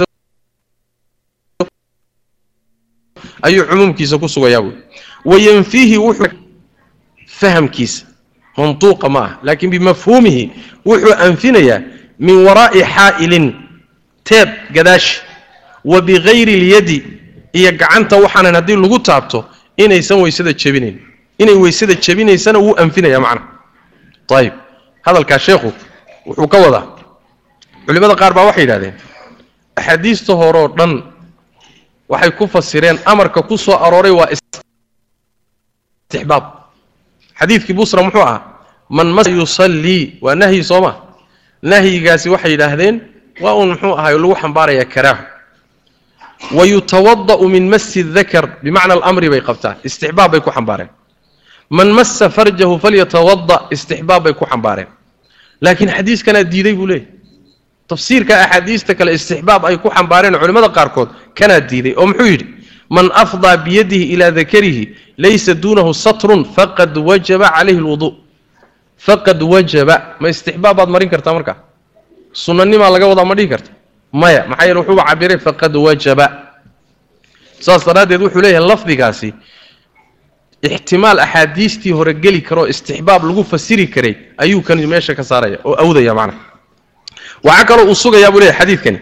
ayuu cumuumkiisa ku sugayaa buui wayanfiihi wuxuu fahamkiisa mantuuqa ma ah laakiin bimafhuumihi wuxuu anfinayaa min waraa'i xaa'ilin teeb gadaashi wa bigayri اlyadi iyo gacanta waxaanan haddii lagu taabto inaysan weysada jebinayn inay weysada jebinaysana wuu anfinaya macnaha ayib hadalkaa sheekhu wuxuu ka wadaa culimmada qaar baa waxay yidhahdeen axaadiista horeoo dhan waxay ku fasireen amarka ku soo arooray waa istixbaab xadiidkii busra muxuu ahaa man mas yusallii waa nahyi soo ma nahyigaasi waxay yidhaahdeen waa uun muxuu ahay lagu xambaarayaa karaahu wa yutawada'u min masi dakar bimacna alamri bay qabtaan istixbaab bay ku xambaareen man massa farjahu falyatawada istixbaab bay ku xambaareen laakiin xadiiskanaa diiday buu leeyahy tafsiirka axaadiista kale istixbaab ay ku xambaareen culimmada qaarkood kanaa diiday oo muxuu yidhi man afdaa biyadihi ilaa dakarihi laysa duunahu satrun faqad wajaba calayhi lwuduu faqad wajaba ma istixbaab baad marin kartaa markaa sunanimaa laga wadaa ma dhihi karta maya maxaa yeele wuxuuba cabiray faqad wajaba saas daraaddeed wuxuu leeyahay lafdigaasi ixtimaal axaadiistii hore geli karoo istixbaab lagu fasiri karay ayuu kan meesha ka saaraya oo awdaya macnaha waxaa kaloo uu sugayaa buu leeyahy xadiidkani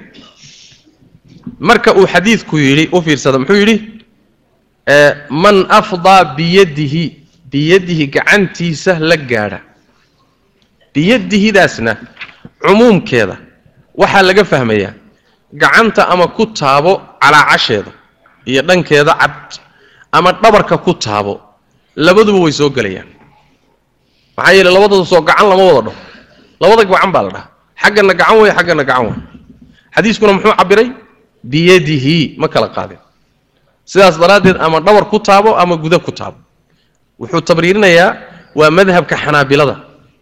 marka uu xadiidku yidhi u fiirsada muxuu yidhi man afdaa biyadihi biyadihi gacantiisa la gaadha biyadihidaasna cumuumkeeda waxaa laga fahmayaa gacanta ama ku taabo calaacasheeda iyo dhankeeda cad ama dhabarka ku taabo labaduba way soo gelayaan maxaa yeele labadooda soo gacan lama wada dhaho labada gacan baa la dhahaa xaggana gacan wey xaggana gacan wey xadiiskuna muxuu cabiray biyadihi ma kala qaadin sidaas daraaddeed ama dhabar ku taabo ama guda ku taabo wuxuu tabriirinayaa waa madhabka xanaabilada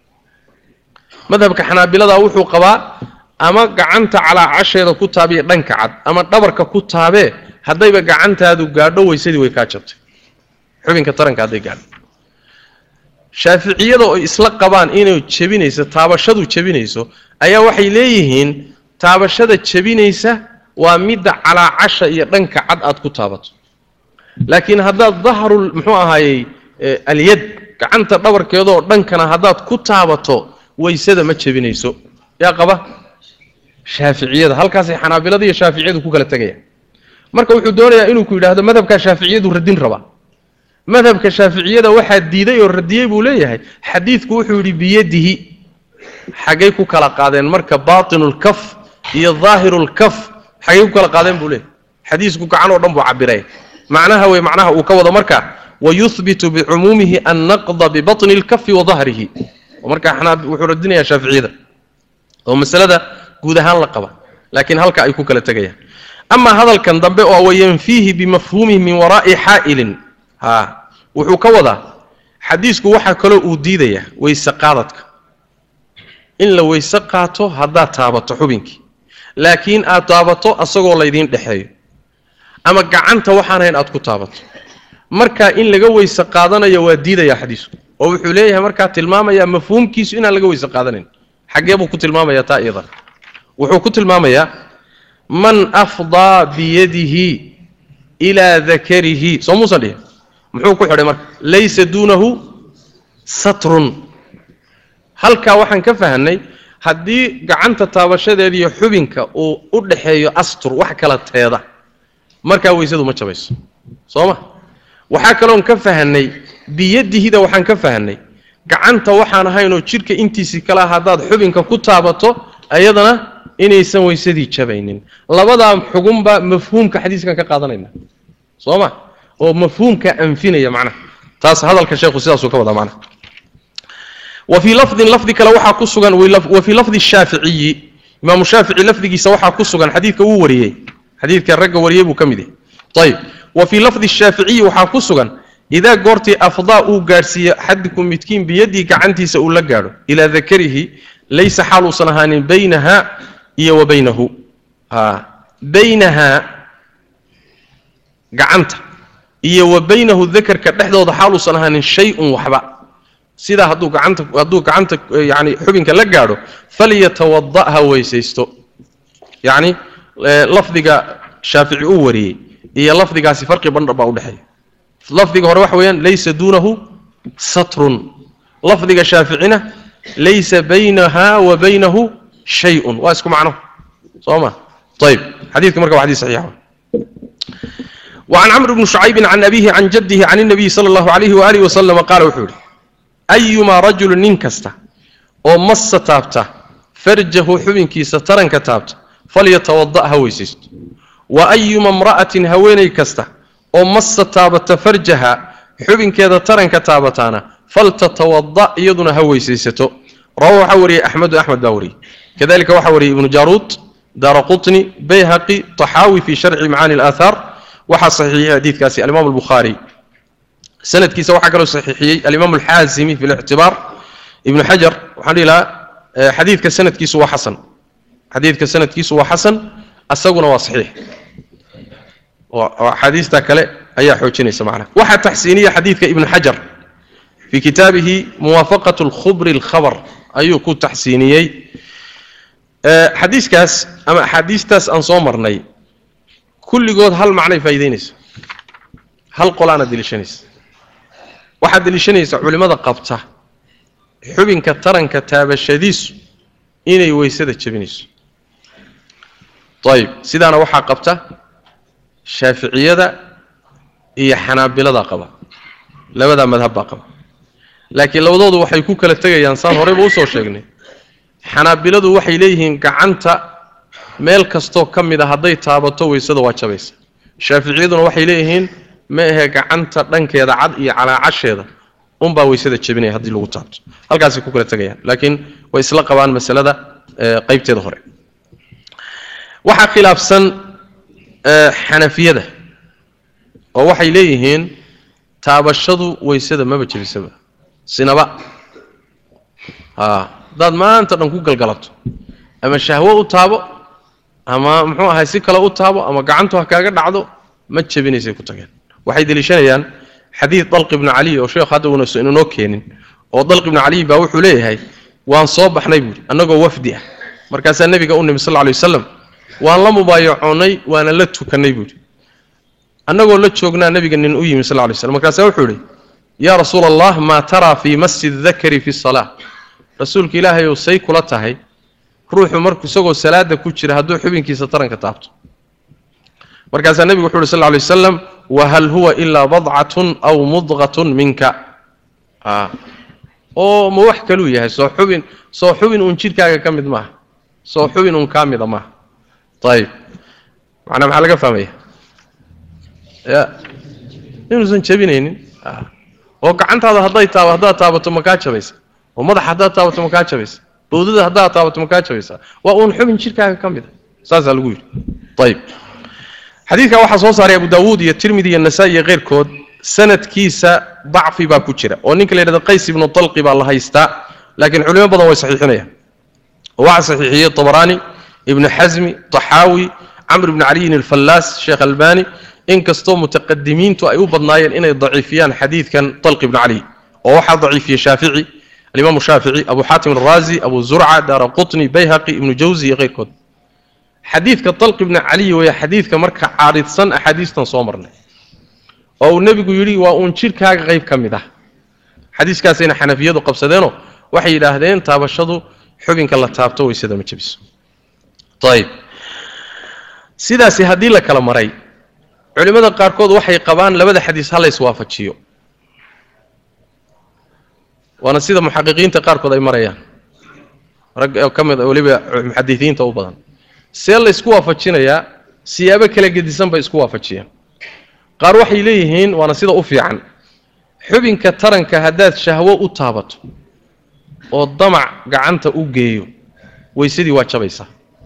madhabka xanaabilada wuxuu qabaa ama gacanta calaacasheeda ku taabiyo dhanka cad ama dhabarka ku taabee haddayba gacantaadu gaadho weysadii way kaa jabtay xubinka taranka hadday gaadho shaaficiyada oo isla qabaan inay jebinayso taabashadu jebinayso ayaa waxay leeyihiin taabashada jebinaysa waa midda calaacasha iyo dhanka cad aad ku taabato laakiin haddaad dahrul muxuu ahaayey alyad gacanta dhabarkeedaoo dhankana haddaad ku taabato waysada ma jebinayso yaa qaba shaaficiyada halkaasay xanaabilada iyo shaaficiyadu ku kala tegayaan marka wuxuu doonayaa inuu ku yidhaahdo madhabka shaaficiyadu radin rabaa madhabka shaaficiyada waxaa diiday oo radiyey buu leeyahay xadiidku wuxuu yidhi biyadihi xaggay ku kala qaadeen marka baatinulkaf iyo daahirulkaf xaggay ku kala qaadeen buu leeyahay xadiisku gacan oo dhan buu cabiraya macnaha wey macnaha uu ka wado marka wayuhbitu bicumuumihi annaqda bibatni lkafi wa dahrihi markaa wuxuu radinayaa shaaficiyada oo masalada guud ahaan la qaba laakiin halka ay ku kala tegayaan amaa hadalkan dambe oo wayanfiihi bimafhuumihi min waraa'i xaa'ilin ha wuxuu ka wadaa xadiisku waxaa kaloo uu diidayaa weyse qaadadka in la weyse qaato haddaad taabato xubinkii laakiin aad taabato asagoo laydiin dhexeeyo ama gacanta waxaan hayn aad ku taabato markaa in laga weyse qaadanayo waa diidayaa xadiisku oo wuxuu leeyahay markaa tilmaamayaa mafhuumkiisu inaan laga weyse qaadanayn xaggee buu ku tilmaamayaa taa iyadan wuxuu ku tilmaamayaa man afdaa biyadihi ilaa dakarihi soo muusan dhihin muxuu ku xidhay marka laysa duunahu satrun halkaa waxaan ka fahanay haddii gacanta taabashadeeda iyo xubinka uu u dhaxeeyo astur wax kala teeda markaa weysadu ma jabayso soo ma waxaa kaloon ka fahanay biyadihida waxaan ka fahanay gacanta waxaan ahaynoo jidhka intiisii kalea haddaad xubinka ku taabato ayadana inaysan weysadii jabaynin labadaa xugunba mafhuumka xadiiskan ka qaadanayna soo ma oo mafhuumka anfinaya macnaha taas hadalka sheekhu sidaasuu ka wadaa macnaha wa fii lafdin lafdi kale waxaa ku sugan wa fii lafdi shaaficiyi imaamu shaafici lafdigiisa waxaa ku sugan xadiidka uu wariyey xadiidka ragga wariyey buu ka mid yahay ayib wa fii lafdi shaaficiyi waxaa ku sugan idaa goortii afdaa uu gaadhsiiyo xadikum midkiin biyadii gacantiisa uu la gaadho ilaa dakarihi laysa xaal uusan ahaanin baynaha iyo wa baynahu baynahaa gacanta iyo wa baynahu dakarka dhexdooda xaal uusan ahaanin shay-un waxba sidaa hadduu gacanta hadduu gacanta yani xubinka la gaadho falyatawada ha weysaysto yacni lafdiga shaafici uu wariyey iyo lafdigaasi farqi bandhar baa udhexeeya lafdiga hore waxa weeyaan laysa duunahu satrun lafdiga shaaficina laysa baynaha wa baynahu shayun waa isku macno soo ma ayib xadiidka marka waa xadis saxiixa وعن عمرو بن شعيب عن أبيه عن جده عن النبي صلى الله عليه وآله وسلم قال وحوري أيما رجل ننكست أو مس تابته فرجه حبن كيس ترن كتابت فليتوضأ هويسيست وأيما امرأة هويني كسته أو مس تابت فرجها حبن كذا ترن كتابتانا فلتتوضأ يدنا هويسيسته رواه حوري أحمد أحمد داوري كذلك وحوري ابن جاروت دار قطني بيهقي طحاوي في شرع معاني الآثار وحا صحيح حديث كاسي الإمام البخاري سند كيسا وحا قالوا صحيحي الإمام الحازمي في الاعتبار ابن حجر وحان لها حديث كسند كيسو وحسن حديث كسند كيسو وحسن أساقنا وصحيح وحديث تاكله أي حوشيني سمعنا وحا تحسينية حديث ابن حجر في كتابه موافقة الخبر الخبر أيو كو تحسينيي أه حديث كاس أما حديث تاس أنصومرني كل جود هل معنى فايدينيس هل قلانا ديلشانيس waxaad deliishanaysaa culimmada qabta xubinka taranka taabashadiisu inay weysada jebinayso ayib sidaana waxaa qabta shaaficiyada iyo xanaabilada qaba labadaa madhab baa qaba laakiin labadoodu waxay ku kala tegayaan saan horeyba usoo sheegnay xanaabiladu waxay leeyihiin gacanta meel kastoo ka mid a hadday taabato weysada waa jabaysa shaaficiyaduna waxay leeyihiin ma ahe gacanta dhankeeda cad iyo calaacasheeda unbaa weysada jebinaya haddii lagu taabto halkaasay ku kala tegayaan laakiin way isla qabaan masalada qaybteeda hore waxaa khilaafsan xanafiyada oo waxay leeyihiin taabashadu weysada maba jebisaba sinaba haddaad maanta dhan ku galgalato ama shahwo u taabo ama muxuu ahay si kale u taabo ama gacantu ha kaaga dhacdo ma jebinaysay ku tageen waxay deliishanayaan xadiid dalq ibnu caliy oo sheekh hadda uuna inoo keenin oo dalq ibnu caliy baa wuxuu leeyahay waan soo baxnay buuri annagoo wafdi ah markaasaa nebiga u nimi sal lla lay waslam waan la mubaayacoonnay waana la tukannay buuri annagoo la joognaa nebiga nin u yimi sal lla lay slam markaasaa wuxuu idhi yaa rasuula allah maa taraa fii masi dakari fi salaa rasuulka ilaahay ou say kula tahay ruuxu marku isagoo salaada ku jira hadduu xubinkiisa taranka taabto markaasaa nebigu wuxu uhi sal lay wasalam wahal huwa ilaa badcatun aw mudqatun minka oo ma wax kaluu yahay soo xubin soo xubin uun jidhkaaga ka mid maaha soo xubin uun kaa mida maaha ayib macnaa maxaa laga fahmaya ya inuusan jebinaynin oo gacantaada hadday taab haddaad taabato ma kaa jabaysa oo madaxa haddaad taabato ma kaa jabaysa bawdada haddaad taabato ma kaa jabaysa waa uun xubin jidhkaaga ka mid a saasaa lagu yidhi ayib xadiidka waxaa soo saaray abu daawuud iyo tirmidi iyo nasaa-i iyo keyrkood sanadkiisa dacfi baa ku jira oo ninka la yidhahdo qays ibnu dalqi baa la haystaa laakiin culimo badan way saxiixinayaan oo waxaa saxiixiyey tabaraani ibnu xasmi taxaawi camr ibnu caliyin alfallaas sheekh albani inkastoo mutaqadimiintu ay u badnaayeen inay daciifiyaan xadiidkan dalqi ibnu caliy oo waxaa daciifiyey shaafici alimaamu shaafici abu xaatim alraazi abu zurca daara qutni bayhaqi ibnu jawzi iyo keyrkood xadiidka dalq ibni caliy weeye xadiidka marka caaridsan axaadiistan soo marnay oo uu nebigu yidhi waa uun jidhkaaga qayb ka mid ah xadiiskaasayna xanafiyadu qabsadeenoo waxay yidhaahdeen taabashadu xubinka la taabto weysada ma jebiso ayib sidaasi haddii la kala maray culimmada qaarkood waxay qabaan labada xadiis ha la iswaafajiyo waana sida muxaqiqiinta qaarkood ay marayaan rag ka mid weliba muxadisiinta u badan see la ysku waafajinayaa siyaabo kala gedisan bay isku waafajiyeen qaar waxay leeyihiin waana sida u fiican xubinka taranka haddaad shahwo u taabato oo damac gacanta u geeyo weysadii waa jabaysaa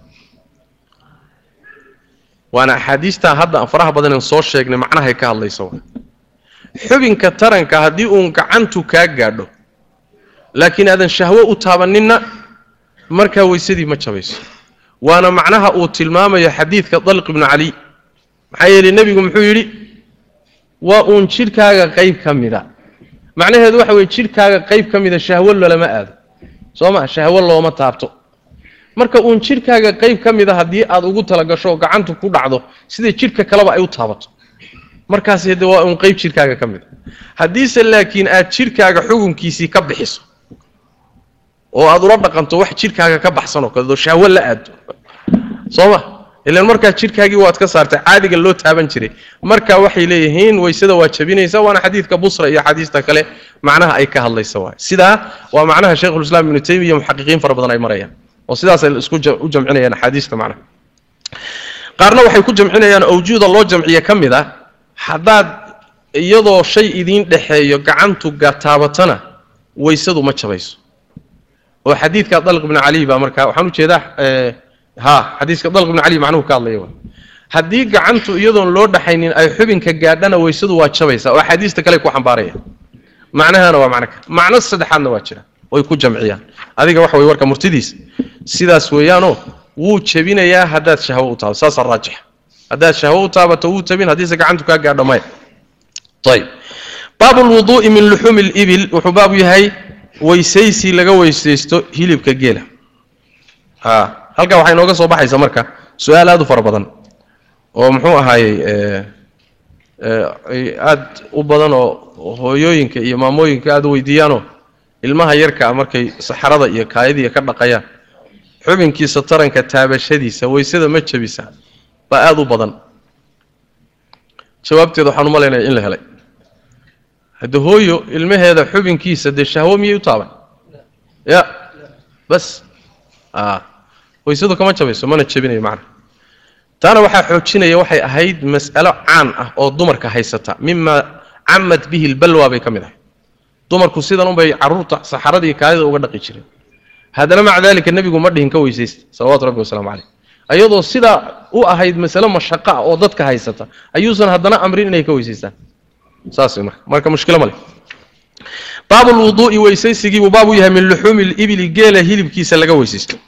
waana axaadiistaa hadda faraha badaneen soo sheegnay macnahay ka hadlaysa wa xubinka taranka haddii uun gacantu kaa gaadho laakiin aadan shahwo u taabaninna markaa weysadii ma jabayso waana macnaha uu tilmaamayo xadiidka dalq ibnu caliy maxaa yeelay nebigu muxuu yidhi waa uun jidhkaaga qayb ka mida macnaheedu waxa weye jidhkaaga qayb ka mida shahwo lolama aado soo ma shahwo looma taabto marka uun jidhkaaga qayb ka mida haddii aad ugu talagasho oo gacantu ku dhacdo sida jidhka kaleba ay u taabato markaas de waa uun qayb jidhkaaga ka mida haddiise laakiin aad jidhkaaga xukunkiisii ka bixiso oo aad ula dhaqanto wax jidhkaaga ka baxsan oo kale oo shahwo la aado soo ma ilaan markaa jidhkaagii waad ka saartay caadiga loo taaban jiray marka waxay leeyihiin weysada waa jabinaysa waana xadiidka busra iyo xadiista kale macnaha ay ka hadlaysa waay sidaa waa macnaha sheikhulislaam ibnu taymiya muxaqiqiin fara badan ay marayaan oo sidaasay isku u jamcinayaan axaadiista macnaha qaarna waxay ku jamcinayaan awjuuda loo jamciye ka mid ah haddaad iyadoo shay idiin dhexeeyo gacantu taabatana weysadu ma jabayso oo xadiidka dalq ibnu cali baa markaa waxaan ujeedaa ha xadiiska dalq ibnu cali macnuhu ka hadlaya wa haddii gacantu iyadoon loo dhaxaynin ay xubinka gaadhana weysadu waa jabaysaa oo axaadiista kale ku xambaaraya macnahana waa macno kale macno saddexaadna waa jira way ku jamciyaan adiga waxa way warka murtidiisa sidaas weeyaanoo wuu jebinayaa haddaad shahwo u taabato saasaa raajixa haddaad shahwo u taabato wuu jebin haddiise gacantu kaa gaadho maya ayib baabu lwuduu'i min luxuumi libil wuxuu baabu yahay weysaysi laga weysaysto hilibka geela a halkaa waxaa inooga soo baxaysa marka su-aal aada u fara badan oo muxuu ahaayey ay aada u badan oo hooyooyinka iyo maamooyinka aada u weydiiyaanoo ilmaha yarkaa markay saxarada iyo kaayadiiya ka dhaqayaan xubinkiisa taranka taabashadiisa waysada ma jabisa baa aada u badan jawaabteeda waxaan u malaynaya in la helay hadde hooyo ilmaheeda xubinkiisa dee shahwo miyay u taaban ya bas a waysadu kama jabayso mana jabinayo macna taana waxaa xoojinaya waxay ahayd mas'alo caan ah oo dumarka haysata mima camad bihi lbalwa bay ka mid ahay dumarku sidan unbay caruurta saxaradii kaadida uga dhaqi jireen haddana maca dalika nebigu ma dhihin ka weysaysta salawatu rabbi wasalaamu caleyh ayadoo sidaa u ahayd masale mashaqa ah oo dadka haysata ayuusan haddana amrin inay ka weysaystaan saas marka marka mushkilo ma leh baabu lwuduu'i weysaysigiibuu baab u yahay min luxuumi libili geela hilibkiisa laga weysaysto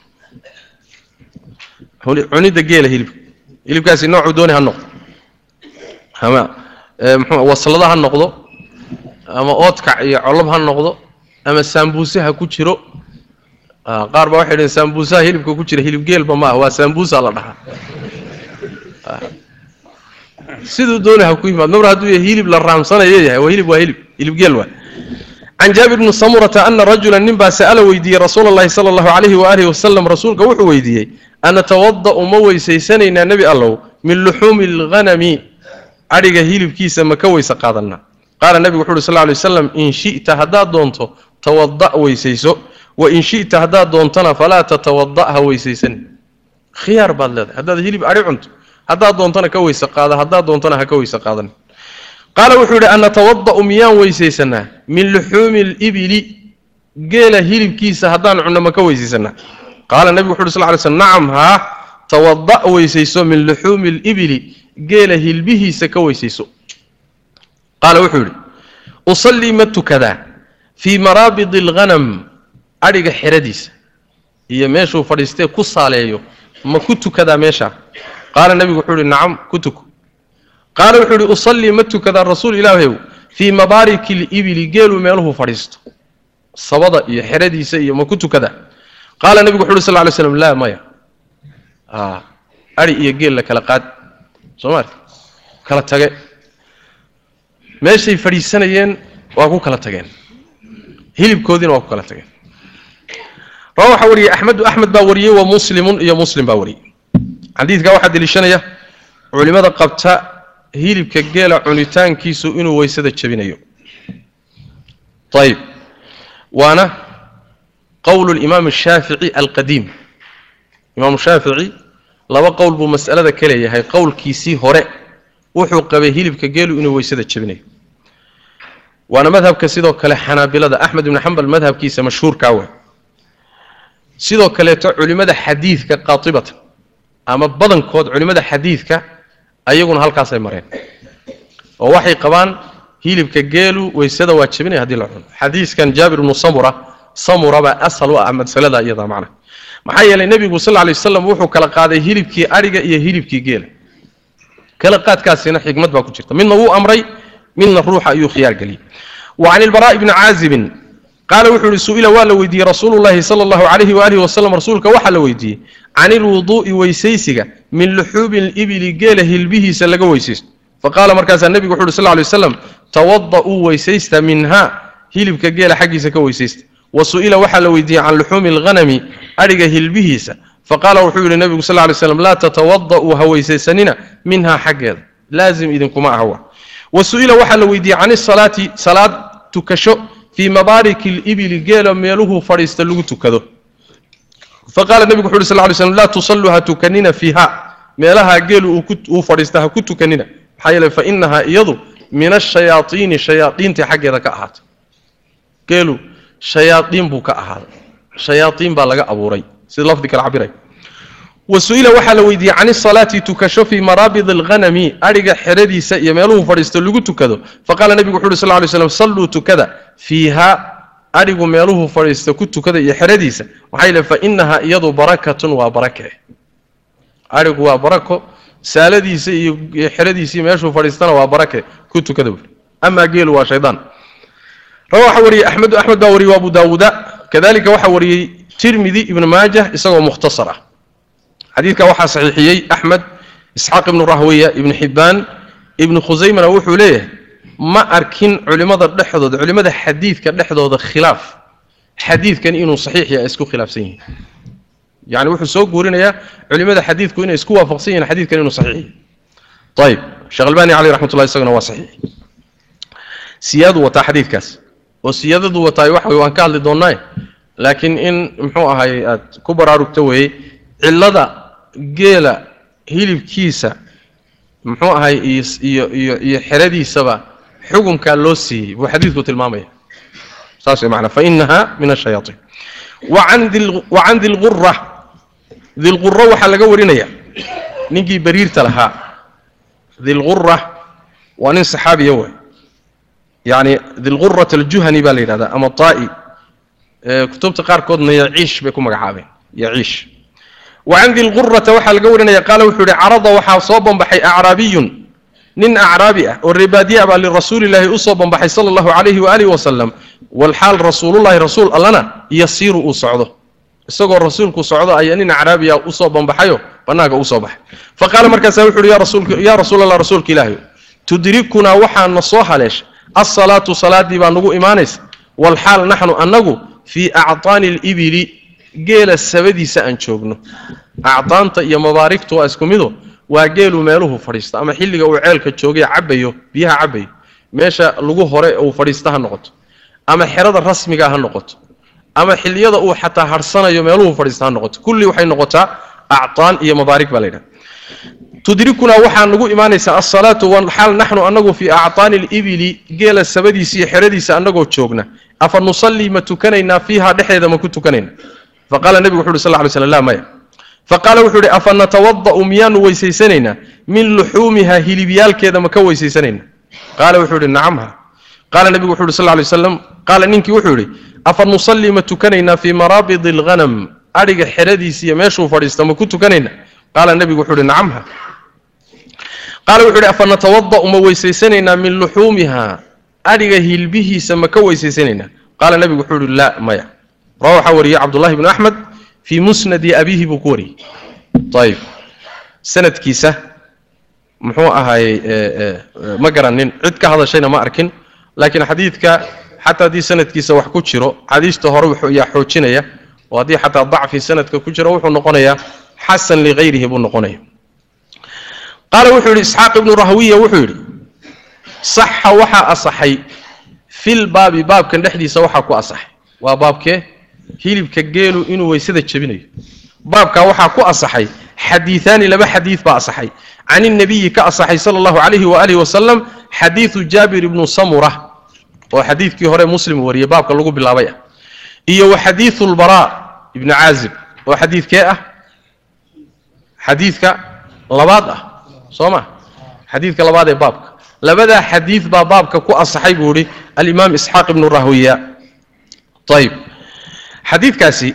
cunidda geela hilibka hilibkaasi noocuu dooni ha noqdo ama mxuu waslada ha noqdo ama oodkac iyo colob ha noqdo ama saambuuse ha ku jiro qaar baa waxay dhaheen saambuusaha hilibka ku jira hilib geelba ma ah waa saambuusa la dhahaa siduu dooni ha ku yimaad mar hadduu yahay hilib la raamsanayo yahay waa hilib waa hilib hilib geel waa can jaabir bni samurata ana rajula nin baa sa'ala weydiiyey rasuula allahi sala allahu calayhi waalihi wasalam rasuulka wuxuu weydiiyey anatawada'u ma weysaysanaynaa nebi allow min luxuumi alghanami adhiga hilibkiisa ma ka weyse qaadanaa qaala nebigu wuxu uhi sal lay waslam in shi'ta haddaad doonto tawada' weysayso wa in shi'ta haddaad doontona falaa tatawada' ha weysaysan khiyaar baad leedahay haddaad hilib adhi cunto haddaad doontona ka weyse qaada haddaad doontona ha ka weyse qaadan qaala wuxuu yidhi anatawada'u miyaan weysaysanaa min luxuumi libili geela hilibkiisa haddaan cunno ma ka weysaysanaa qaala nebigu wuxu uhi sal ly slm nacam haa tawada' weysayso min luxuumi libili geela hilbihiisa ka weysayso qaala wuxuu yidhi usallii ma tukadaa fii maraabidi alghanam adhiga xeradiisa iyo meeshuu fadhiistee ku saaleeyo ma ku tukadaa meeshaa qaala nebigu wuxuu yidhi nacam ku tuko qaala wuxuu yidhi usallii ma tukadaa rasuul ilaahyow fii mabaariki libili geeluu meeluhu fadhiisto sabada iyo xeradiisa iyo ma ku tukadaa qaala nebigu wuxu uhi sal ly slam laa maya adhi iyo geel la kala qaad soo maarti kala tage meeshay fadhiisanayeen waa ku kala tageen hilibkoodiina waa ku kala tageen rawa waxaa wariyey axmedu axmed baa wariyey wa muslimun iyo muslim baa wariyey xadiidkaa waxaa deliishanaya culimmada qabta hilibka geela cunitaankiisu inuu weysada jebinayo ayib waana qowl limaam ashaafici alqadiim imaamu shaafici laba qowl buu mas'alada ka leeyahay qowlkiisii hore wuxuu qabay hilibka geelu inuu weysada jebinayo waana madhabka sidoo kale xanaabilada axmed ibni xambal madhabkiisa mashhuurkaa wa sidoo kaleeto culimmada xadiidka qaatibatan ama badankood culimmada xadiidka ayaguna halkaasay mareen oo waxay qabaan hilibka geelu weysada waa jebinaya hadii la cuno xadiiskan jaabir ibnu samura samura baa asal u ah masalada iyada macna maxaa yeelay nebigu sal lla lay waslam wuxuu kala qaaday hilibkii adhiga iyo hilibkii geela kala qaadkaasina xikmad baa ku jirta midna wuu amray midna ruuxa ayuu khiyaar geliyey wa can ilbaraa'i bni caazibin qaala wuxuu ihi su-ila waa la weydiiyey rasuulu llahi sala allahu calayhi waalihi wasalam rasuulka waxaa la weydiiyey can ilwuduu'i weysaysiga min luxuubi libili geela hilbihiisa laga weysaysto faqaala markaasaa nebigu wuxu uhi sal ly waslam tawada'uu weysaysta minha hilibka geela xaggiisa ka weysaysta wa su-ila waxaa la weydiiyey can luxuumi alghanami adhiga hilbihiisa faqaala wuxuu yidhi nebigu sal lay slam laa tatawada'uu ha weysaysanina minhaa xaggeeda laazim idinkuma ahwa wa su-ila waxaa la weydiiyey can isalaati salaad tukasho fii mabaariki libili geela meeluhuu fadhiista lagu tukado faqaala nebigu wuxu uhi sal lay slm laa tusalluu ha tukanina fiiha meelaha geelu uu fadhiista ha ku tukanina maxaa yeele fa inahaa iyadu min ashayaaiini shayaaiintii xaggeeda ka ahaatay geelu shayaaiin buu ka ahaaday shayaaiin baa laga abuuray sida lafdi kale cabiray wa su-ila waxaa la weydiiyey can isalaati tukasho fii maraabid alghanami adhiga xeradiisa iyo meeluhu fadhiisto lagu tukado faqaala nebigu wuxu uhi sal lay slam salluu tukada fiiha adhigu meeluhu fadhiista ku tukada iyo xeradiisa maxaa yeele fa inahaa iyadu barakatun waa barake adhigu waa barako saaladiisa iyo xeradiisii meeshuu fadhiistana waa barake ku tukada buuri amaa geelu waa shaydaan rawa waxaa wariyey axmedu axmed baa wariyey abu daawuuda kadalika waxaa wariyey tirmidi ibnu maajah isagoo mukhtasar ah xadiidka waxaa saxiixiyey axmed isxaaq ibnu rahwiya ibnu xibbaan ibnu khusaymana wuxuu leeyahay ma arkin culimmada dhexdooda culimmada xadiidka dhexdooda khilaaf xadiidkan inuu saxiix yahay isku khilaafsan yihiin yani wuxuu soo guurinayaa culimmada xadiidku inay isku waafaqsan yihiin xadiidkan inuu saxiix yahay ayib sheekh albani caleyh raxmatullah isaguna waa saxiix siyaadu wataa xadiidkaas oo siyaadadu wataay waxa wey waan ka hadli doonnaaye laakiin in muxuu ahay aad ku baraarugto weeye cillada geela hilibkiisa muxuu ahay iyo iyo iyo xeradiisaba xukunkaa loo siiyey buu xadiidku tilmaamaya saas way macnaa fa inaha min ashayaaطiin wa can dilqura dilqura waxaa laga warinaya ninkii bariirta lahaa dilqura waa nin saxaabiya way yani dilqurat aljuhani baa la yidhahdaa ama taa'i kutubta qaarkoodna yaciish bay ku magacaabeen yaciish wa can dilqurata waxaa laga warinaya qaala wuxuu yihi carada waxaa soo banbaxay acraabiyun nin acraabi ah oo reebaadiya baa lirasuulilaahi usoo banbaxay sala allahu calayhi waalihi wasalam walxaal rasuulullahi rasuul allana yasiiru uu socdo isagoo rasuulku socdo ayaa nin acraabiya usoo banbaxayo bannaanka usoo baxay fa qaala markaasa wuxu uhi yaa rasuul allah rasuulka ilaahi tudrikunaa waxaana soo haleeshay alsalaatu salaaddii baa nagu imaanaysa walxaal naxnu annagu fii actaani alibili geela sabadiisa aan joogno actaanta iyo mabaarigtu waa isku mido waa geelu meeluhu fadhiista ama xilliga uu ceelka joogay cabayo biyaha cabayo meesha lagu hore uu fadhiista ha noqoto ama xerada rasmiga ha noqoto ama xilliyada uu xataa harsanayo meeluhu fadhiista ha noqoto kulli waxay noqotaa actaan iyo mabaarig baa la yidhaha tudrikunaa waxaa nagu imaanaysaa alsalaatu walxaal naxnu anagu fii actaani alibili geela sabadiisa iyo xeradiisa annagoo joogna afa nusallii ma tukanaynaa fiiha dhexdeeda ma ku tukanayna faqaala nebigu wuxu uhi sal ly slam la maya faqaala wuxuu ihi afa natawada'u miyaanu weysaysanaynaa min luxuumiha hilibyaalkeeda ma ka weysaysanaynaa qaala wuxuu ihi nacamha qaala nebigu wuxu uhi sal lay slam qaala ninkii wuxuu yidhi afa nusallii ma tukanaynaa fii maraabidi alghanam adhiga xeradiisa iyo meeshuu fadhiista ma ku tukanayna qaala nebigu wuxuu ihi nacamha qaala wuxu uhi afa natawada'u ma weysaysanaynaa min luxuumiha adhiga hilbihiisa ma ka weysaysanaynaa qaala nebigu wuxuu ihi laa maya rawa waxaa wariyey cabdullahi bnu axmed fii musnadi abiihi buu ku wariyey ayib sanadkiisa muxuu ahaayey ma garanin cid ka hadashayna ma arkin laakiin xadiidka xataa haddii sanadkiisa wax ku jiro xadiista hore yaa xoojinaya oo haddii xataa dacfi sanadka ku jiro wuxuu noqonayaa xasan ligayrihi buu noqonaya qaala wuxuu yidhi isxaaq ibnu rahwiya wuxuu yidhi saxa waxaa asaxay fil baabi baabkan dhexdiisa waxaa ku asaxay waa baabkee hilibka geelu inuu weysada jebinayo baabkaa waxaa ku asaxay xadiiaani laba xadiid baa asaxay can inabiyi ka asaxay sala allahu calayhi waalihi wasalam xadiidu jaabir ibnu samura oo xadiidkii hore muslim wariyey baabka lagu bilaabay ah iyo wa xadiidu lbaraa ibnu caazib oo xadiidkee ah xadiidka labaad ah soo ma xadiidka labaad ee baabka labadaa xadiid baa baabka ku asaxay buu ihi alimaam isxaaq ibnu rahwiya ayib xadiidkaasi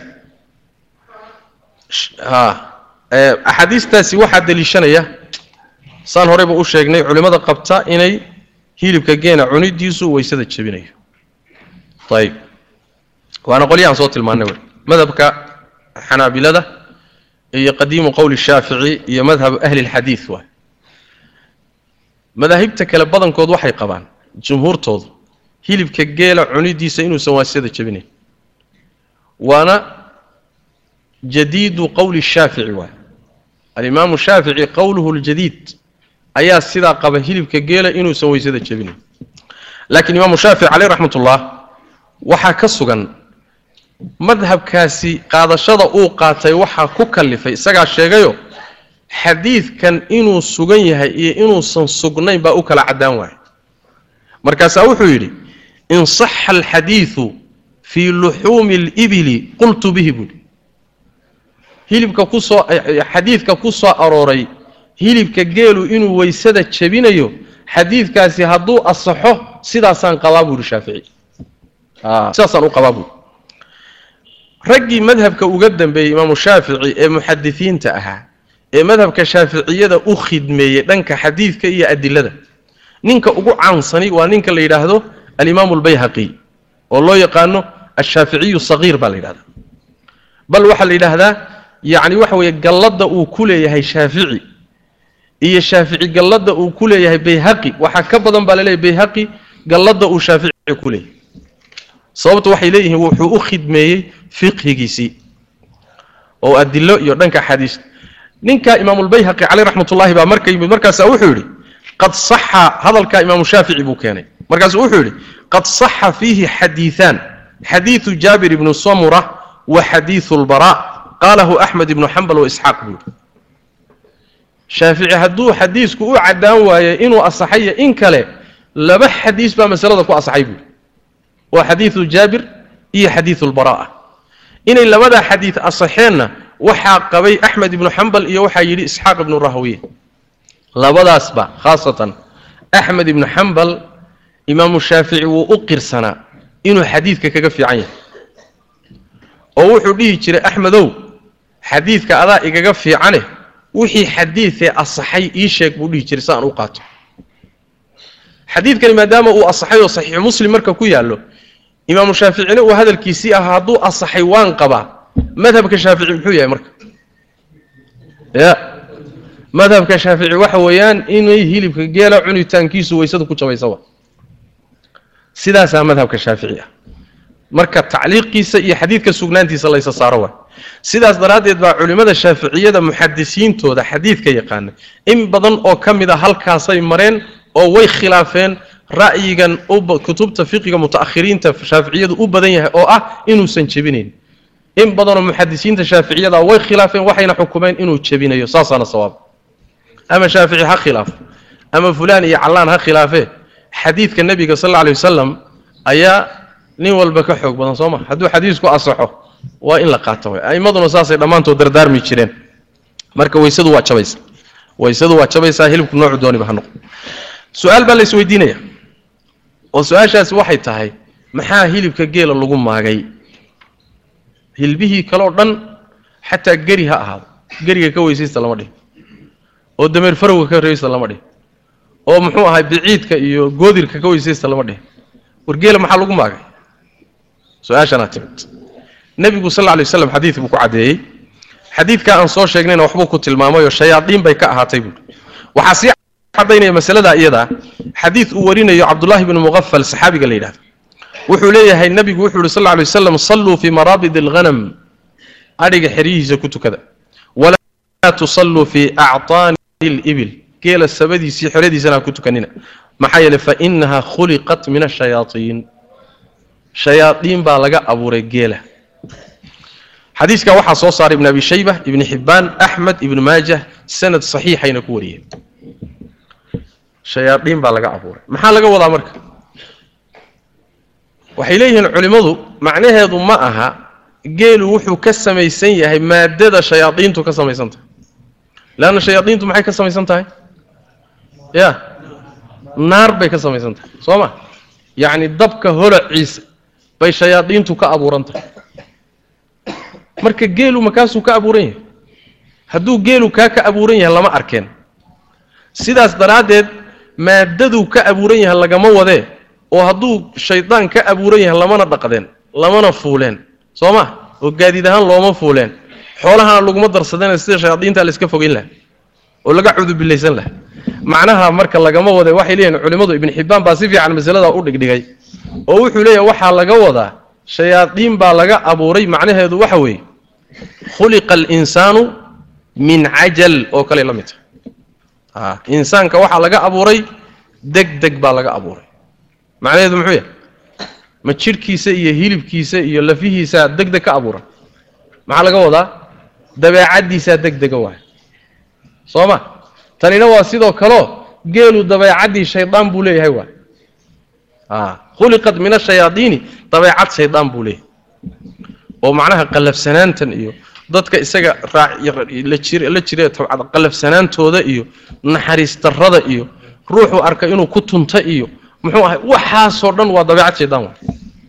axaadiistaasi waxaa deliishanaya saan horeyba u sheegnay culimmada qabta inay hilibka geena cunidiisu weysada jebinayo ayib waana qolyahaan soo tilmaanay wey madhabka xanaabilada iyo qadiimu qowli shaafici iyo madhabu ahli lxadiid waay madaahibta kale badankood waxay qabaan jumhuurtoodu hilibka geela cunidiisa inuusan waasada jebinayn waana jadiidu qowli shaafici waay alimaamu shaafici qowluhu ljadiid ayaa sidaa qaba hilibka geela inuusan weysada jebinayn laakiin imaamu shaafici caleyh raxmat ullah waxaa ka sugan madhabkaasi qaadashada uu qaatay waxaa ku kallifay isagaa sheegayo xadiidkan inuu sugan yahay iyo inuusan sugnayn baa u kala caddaan waaya markaasaa wuxuu yidhi in saxa alxadiidu fii luxuumi alibili qultu bihi buuhi hilibka kusoo xadiidka ku soo arooray hilibka geelu inuu weysada jebinayo xadiidkaasi hadduu asaxo sidaasaan qabaa buuhi shaafici sidaasaan u qabaa buuhi raggii madhabka uga dambeeyey imaamu shaafici ee muxadisiinta ahaa ee madhabka shaaficiyada u khidmeeyey dhanka xadiidka iyo adilada ninka ugu caansani waa ninka la yidhaahdo alimaamu albayhaqi oo loo yaqaano ashaaficiyu sagiir baa la yidhahdaa bal waxaa la yidhaahdaa yacni waxa weeye galladda uu ku leeyahay shaafici iyo shaafici galladda uu ku leeyahay bayhaqi waxaa ka badan baa laleeyahay bayhaqi galladda uu shaafici ku leeyahay sababtu waxay leeyihiin wuxuu u khidmeeyey fiqhigiisii oo adilo iyo dhanka xadiis ninka imaamulbayhaqi caleyh raxmatullahi baa marka yimid markaasaa wuxuu yidhi qad saxa hadalkaa imaamu shaafici buu keenay markaasuu wuxuu yidhi qad saxa fiihi xadiiثaan xadiiثu jaabir ibnu samura wa xadiiثu اlbara qaalahu axmed ibnu xambal waisxaaq buu yidhi shaafici hadduu xadiisku u caddaan waaye inuu asaxayo in kale laba xadiis baa masalada ku asaxay buuhi waa xadiiثu jaabir iyo xadiiثu اlbara'a inay labadaa xadiid asaxeenna waxaa qabay axmed ibnu xambal iyo waxaa yidhi isxaaq ibnu rahwiye labadaasba khaasatan axmed ibnu xambal imaamu shaafici wuu u qirsanaa inuu xadiidka kaga fiican yahay oo wuxuu dhihi jiray axmedow xadiidka adaa igaga fiicane wixii xadiidee asaxay ii sheeg buu dhihi jiray si aan u qaato xadiidkani maadaama uu asaxay oo saxiixu muslim marka ku yaallo imaamu shaaficina uu hadalkiisii ahaa hadduu asaxay waan qabaa madhabka shaafici muxuu yahay marka ya madhabka shaafici waxa weeyaan inay hilibka geela cunitaankiisu waysada ku jabaysaba sidaasaa madhabka shaafici ah marka tacliiqiisa iyo xadiidka sugnaantiisa laysa saaro waay sidaas daraaddeed baa culimmada shaaficiyada muxadisiintooda xadiidka yaqaana in badan oo ka mid a halkaasay mareen oo way khilaafeen ra'yigan kutubta fiqiga muta'akhiriinta shaaficiyadu u badan yahay oo ah inuusan jebinayn in badanoo muxadisiinta shaaficiyada way khilaafeen waxayna xukumeen inuu jebinayo saasaana sawaab ama shaafici ha khilaafo ama fulaan iyo callaan ha khilaafee xadiidka nebiga sal alla alay wasalam ayaa nin walba ka xoog badan soo ma hadduu xadiisku asaxo waa in la qaato way a'immaduna saasay dhammaantood dardaarmi jireen marka waysadu waa jabaysa waysadu waa jabaysaa hilibku noocu dooniba ha noqo su-aal baa la isweydiinaya oo su-aashaasi waxay tahay maxaa hilibka geela lagu maagay hilbihii kaleo dhan xataa geri ha ahaado geriga ka weysaysta lama dhihin oo dameer farowga ka reeysta lama dhihin oo muxuu ahay biciidka iyo goodirka ka weysaysta lama dhihin war geela maxaa lagu maagay su-aashanaa timid nebigu sal lla lay waslam xadiid buu ku caddeeyey xadiidkaa aan soo sheegnayna waxbuu ku tilmaamayoo shayaadiin bay ka ahaatay buui waxaa sii cadaynaya masaladaa iyadaa xadiid uu warinayo cabdullahi bnu muqafal saxaabiga la yidhahdo wuxuu leeyahay nebigu wuxuu yidhi sal lla lay waslam salluu fii maraabid alghanam adhiga xeryihiisa ku tukada walaa tusalluu fii actaani libil geela sabadiisii xeradiisana ha ku tukanina maxaa yeeley fa inaha khuliqat min ashayaaطiin shayaadiin baa laga abuuray geela xadiiska waxaa soo saaray ibn abi shayba ibni xibbaan axmed ibnu maajah sanad saxiixayna ku wariyeen shayaadiin baa laga abuuray maxaa laga wadaa marka waxay leeyihiin culimmadu macnaheedu ma aha geelu wuxuu ka samaysan yahay maadada shayaadiintu ka samaysan tahay leanna shayaadiintu maxay ka samaysan tahay ya naar bay ka samaysan tahay soo ma yacni dabka holaciisa bay shayaadiintu ka abuuran tahay marka geelu makaasuu ka abuuran yahay hadduu geelu kaa ka abuuran yahay lama arkeen sidaas daraaddeed maadaduu ka abuuran yahay lagama wadee oo hadduu shaydaan ka abuuran yahay lamana dhaqdeen lamana fuuleen soo ma oo gaadiid ahaan looma fuuleen xoolahana laguma darsadeen sida shayaadiinta la iska fogeyn laha oo laga cudubilaysan laha macnaha marka lagama wade waxay leeyihin culimmadu ibn xibbaan baa si fiican masalada u dhigdhigay oo wuxuu leeyahay waxaa laga wadaa shayaadiin baa laga abuuray macnaheedu waxa weeye khuliqa alinsaanu min cajal oo kale la mid tahay insaanka waxaa laga abuuray deg deg baa laga abuuray macnaheedu muxuu yahay ma jidhkiisa iyo hilibkiisa iyo lafihiisaa deg deg ka abuuran maxaa laga wadaa dabeecaddiisaa deg dega waay soo ma tanina waa sidoo kaleo geelu dabeecaddii shaydaan buu leeyahay waay khuliqat min ashayaadiini dabeecad shaydaan buu leeyahay oo macnaha qallafsanaantan iyo dadka isaga la jira qallafsanaantooda iyo naxariis darrada iyo ruuxuu arka inuu ku tunta iyo muxuu ahay waxaasoo dhan waa dabeecad shaydaan waay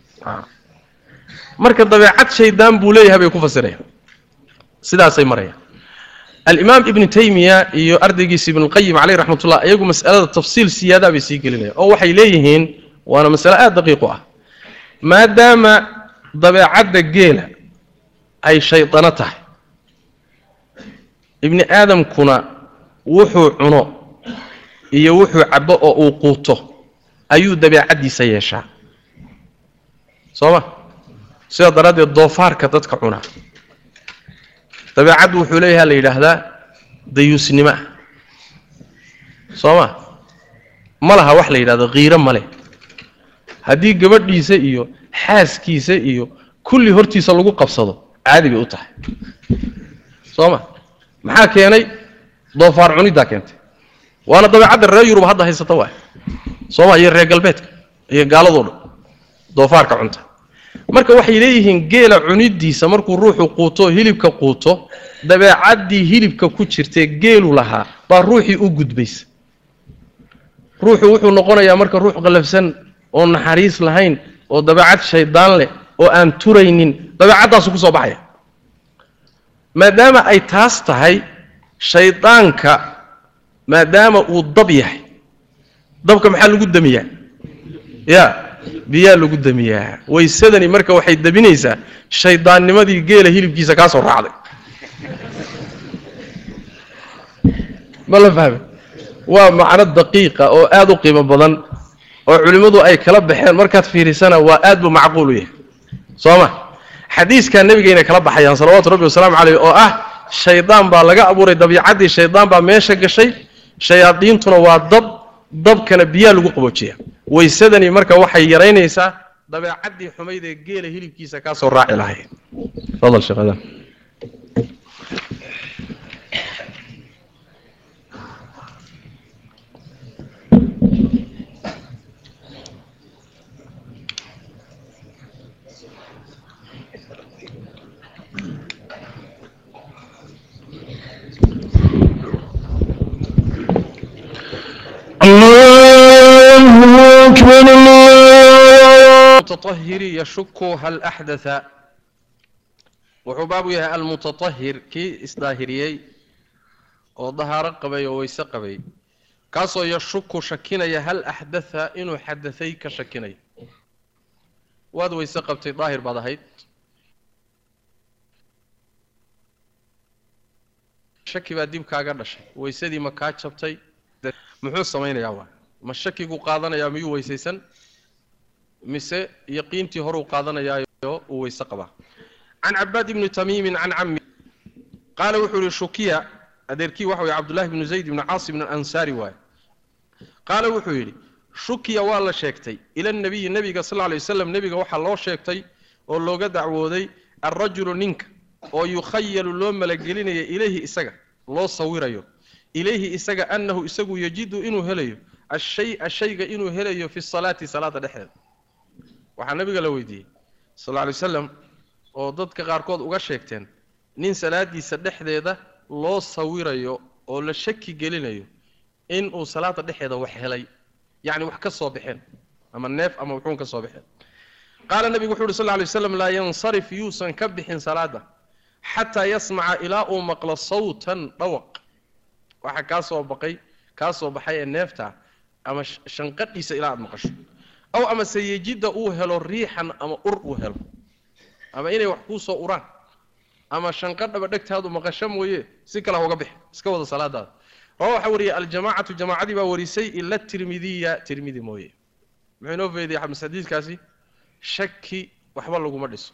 marka dabeecad shaydaan buu leeyahay bay ku fasirayaan sidaasay marayaan alimaam ibnu taymiya iyo ardaygiisa ibnuulqayim caleyh raxmatullah iyagu mas'alada tafsiil siyaadaa bay sii gelinayaan oo waxay leeyihiin waana masale aada daqiiq u ah maadaama dabeecadda geela ay shaydano tahay ibni aadamkuna wuxuu cuno iyo wuxuu cabbo oo uu quuto ayuu dabeecaddiisa yeeshaa soo ma sidaa daraaddeed doofaarka dadka cunaa dabeecaddu wuxuu leeyaha la yidhaahdaa dayuusnimo ah soo ma ma laha wax la yidhahdo kiiro ma leh haddii gabadhiisa iyo xaaskiisa iyo kulli hortiisa lagu qabsado caadi bay u tahay soo ma maxaa keenay doofaar cuniddaa keentay waana dabeecadda reer yurub hadda haysata waay sooma iyo reer galbeedka iyo gaaladoo dhan doofaarka cunta marka waxay leeyihiin geela cunidiisa markuu ruuxu quuto hilibka quuto dabeecaddii hilibka ku jirtee geelu lahaa baa ruuxii u gudbaysa ruuxu wuxuu noqonayaa marka ruux qallafsan oo naxariis lahayn oo dabeecad shaydaan leh oo aan turaynin dabeecaddaasu ku soo baxaya maadaama ay taas tahay shaydaanka maadaama uu dab yahay dabka maxaa lagu damiyaa ya biyaa lagu damiyaa waysadani marka waxay daminaysaa shaydaannimadii geela hilibkiisa kaa soo raacday ma la fahme waa macno daqiiqa oo aada u qiimo badan oo culimmadu ay kala baxeen markaad fiirisana waa aad buu macquul u yahay soo ma xadiiskaa nebigayna kala baxayaan salawaatu rabbi wasalaamu caleyh oo ah shaydaan baa laga abuuray dabiicaddii shaydaan baa meesha gashay shayaadiintuna waa dab dabkana biyaa lagu qaboojiya waysadani marka waxay yaraynaysaa dabeecaddii xumayd ee geela hilibkiisa kaa soo raaci lahayd fadal sheekh adan الله أكبر الله المتطهر يشك هل أحدث wuxuu baabu yahay almutatahir kii isdaahiriyey oo dahaaro qabay oo weyse qabay kaasoo yashuku shakinaya hal axdatha inuu xadaday ka shakinaya waad weyse qabtay daahir baad ahayd shaki baa dib kaaga dhashay weysadii ma kaa jabtay muxuu samaynayaa waa ma shakigu qaadanayaa miyuu weysaysan mise yaqiintii horuu qaadanayaayo uu weyse qabaa can cabaad ibni tamiimin can cami qaala wuxuu yihi shukiya adeerkii waxa weye cabdullahi bnu zayd ibni caasi bn ansaari waaye qaala wuxuu yidhi shukiya waa la sheegtay ila nabiyi nebiga sal lla lay waslam nebiga waxaa loo sheegtay oo looga dacwooday alrajulu ninka oo yukhayalu loo malagelinaya ilayhi isaga loo sawirayo ilayhi isaga annahu isagu yajidu inuu helayo ashaya shayga inuu helayo fi salaati salaada dhexdeeda waxaa nabiga la weydiiyey sal lla lay waslam oo dadka qaarkood uga sheegteen nin salaadiisa dhexdeeda loo sawirayo oo la shaki gelinayo in uu salaada dhexeeda wax helay yacni wax ka soo baxeen ama neef ama wuxuun ka soo baxeen qaala nebigu wuxu uhi sal lla lay waslam laa yansarif yuusan ka bixin salaada xataa yasmaca ilaa uu maqlo sawtan dhawaq waxa kaa soo baqay kaa soo baxay ee neefta ama shanqadhiisa ilaa aad maqasho aw amase yejidda uu helo riixan ama ur uu helo ama inay wax kuu soo uraan ama shanqadhaba dhegtaadu maqasho mooye si kale ha uga bix iska wada salaadaada rawa waxaa wariyay aljamaacatu jamaacadii baa warisay ila tirmidiya tirmidi mooye muxuu inoo feediyay xamis xadiiskaasi shaki waxba laguma dhiso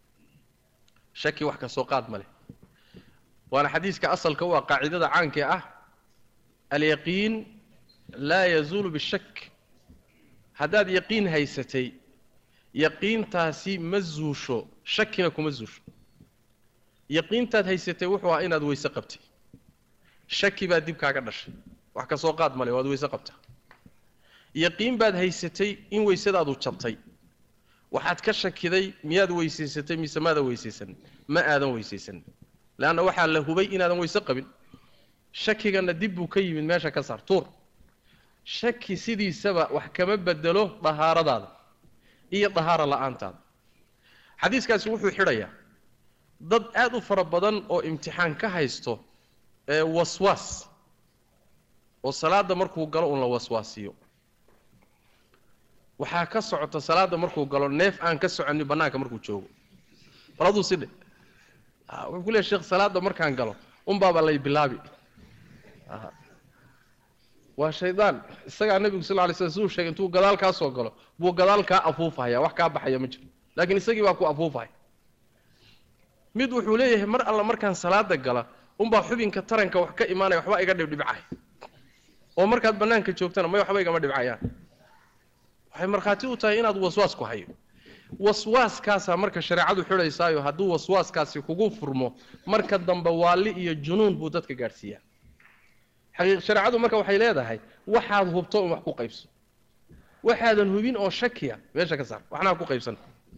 shaki wax ka soo qaad ma leh waana xadiiska asalka u ah qaacidada caanka ah alyaqiin laa yazuulu bishak haddaad yaqiin haysatay yaqiintaasi ma zuusho shakina kuma zuusho yaqiintaad haysatay wuxuu ahaa inaad weyse qabtay shaki baad dib kaaga dhashay wax ka soo qaad male waad weyse qabtaa yaqiin baad haysatay in weysadaadu jabtay waxaad ka shakiday miyaad weysaysatay mise maadan weysaysan ma aadan weysaysan leanna waxaa la hubay inaadan weyse qabin shakigana dib buu ka yimid meesha ka saar tuur shaki sidiisaba wax kama bedelo dahaaradaada iyo dahaara la-aantaada xadiiskaasi wuxuu xidhayaa dad aad u fara badan oo imtixaan ka haysto ee waswaas oo salaadda markuu galo un la waswaasiyo waxaa ka socota salaadda markuu galo neef aan ka soconin bannaanka markuu joogo bal aduu sidhe wuxuu ku leehay sheekh salaadda markaan galo unbaaba lay bilaabi waa shaydaan isagaa nebigu sal lay slam siduu sheegay intuu gadaal kaa soo galo buu gadaal kaa afuufahaya wax kaa baxaya ma jiro laakiin isagii baa ku afuufahaya mid wuxuu leeyahay mar alla markaan salaada gala unbaa xubinka taranka wax ka imaanaya waxba iga dhibdhibcay oo markaad bannaanka joogtana may waxba igama dhibcayaan waxay markhaati u tahay inaad waswaas ku hayo waswaaskaasaa marka shareecadu xidhaysaayo hadduu waswaaskaasi kugu furmo marka dambe waalli iyo junuun buu dadka gaadhsiiyaa xaqiiq shareecadu marka waxay leedahay waxaad hubto un wax ku qaybso waxaadan hubin oo shakiya meesha ka saar waxna ha ku qaybsan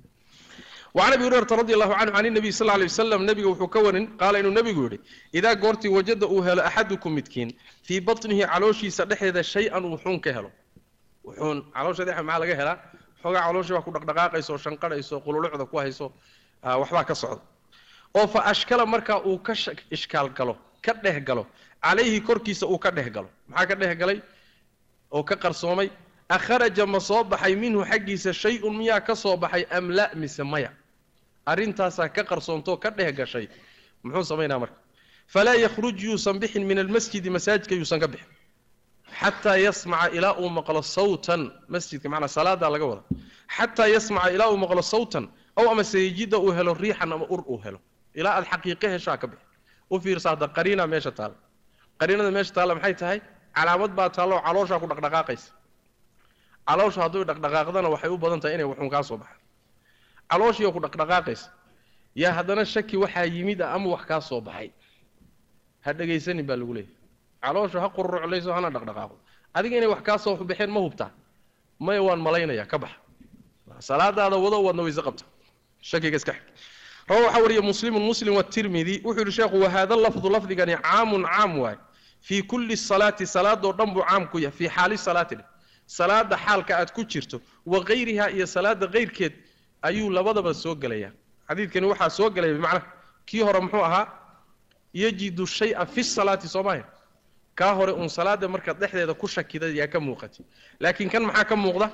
وعن ابي هريره رضي الله عنه عن النبي صلى الله عليه وسلم نبي وحو كون قال انه نبي يقول اذا غورتي وجد او هل احدكم متكين في بطنه علوشي سدخيدا شيئا وحون كهلو وحون علوشي دحه ما laga hela xoga calooshii waa ku dhaqdhaqaaqayso shanqadhayso qululucda ku hayso waxbaa ka socda oo fa ashkala markaa uu ka ishkaal galo ka dheh galo calayhi korkiisa uu ka dheh galo maxaa ka dheh galay oo ka qarsoomay akharaja ma soo baxay minhu xaggiisa shay-un miyaa ka soo baxay am la mise maya arrintaasaa ka qarsoontoo ka dheh gashay muxuu samaynaa marka falaa yakhruj yuusan bixin min almasjidi masaajidka yuusan ka bixin xataa yasmaca ilaa uu maqlo sawtan masjidka macnaa salaadaa laga wada xataa yasmaca ilaa uu maqlo sawtan aw ama sayjida uu helo riixan ama ur uu helo ilaa aad xaqiiqo heshaa ka bixi u fiirsa hadda qariina meesha taalla qariinada meesha taalla maxay tahay calaamad baa taalla oo calooshaa ku dhaqdhaqaaqaysa caloosha hadduu dhaqdhaqaaqdana waxay u badan tahay inay waxun kaa soo baxaan calooshiioo ku dhaqdhaqaaqaysa yaa haddana shaki waxaa yimid ah ama wax kaa soo baxay ha dhegaysanin baa lagu leeyahy caloosha ha qururuclayso hana dhaqdhaqaaqo adiga inay wax kaa soo baxeen ma hubtaa maya waan malaynaya ka baxa salaadaada wado waadna wayse qabta shakiga iska xig rawa waxaa wariya muslimun muslim watirmidi wuxuu yihi sheekhu wahada lafdu lafdigani caamun caam waay fii kulli salaati salaadoo dhan buu caam ku yahay fii xaali salaati dheh salaada xaalka aad ku jirto wa kayriha iyo salaada kayrkeed ayuu labadaba soo gelayaa xadiidkani waxaa soo gelaya bimacnaha kii hore muxuu ahaa yajidu shay-a fi salaati soomaaha kaa hore uun salaada markaad dhexdeeda ku shakida yaa ka muuqatay laakiin kan maxaa ka muuqda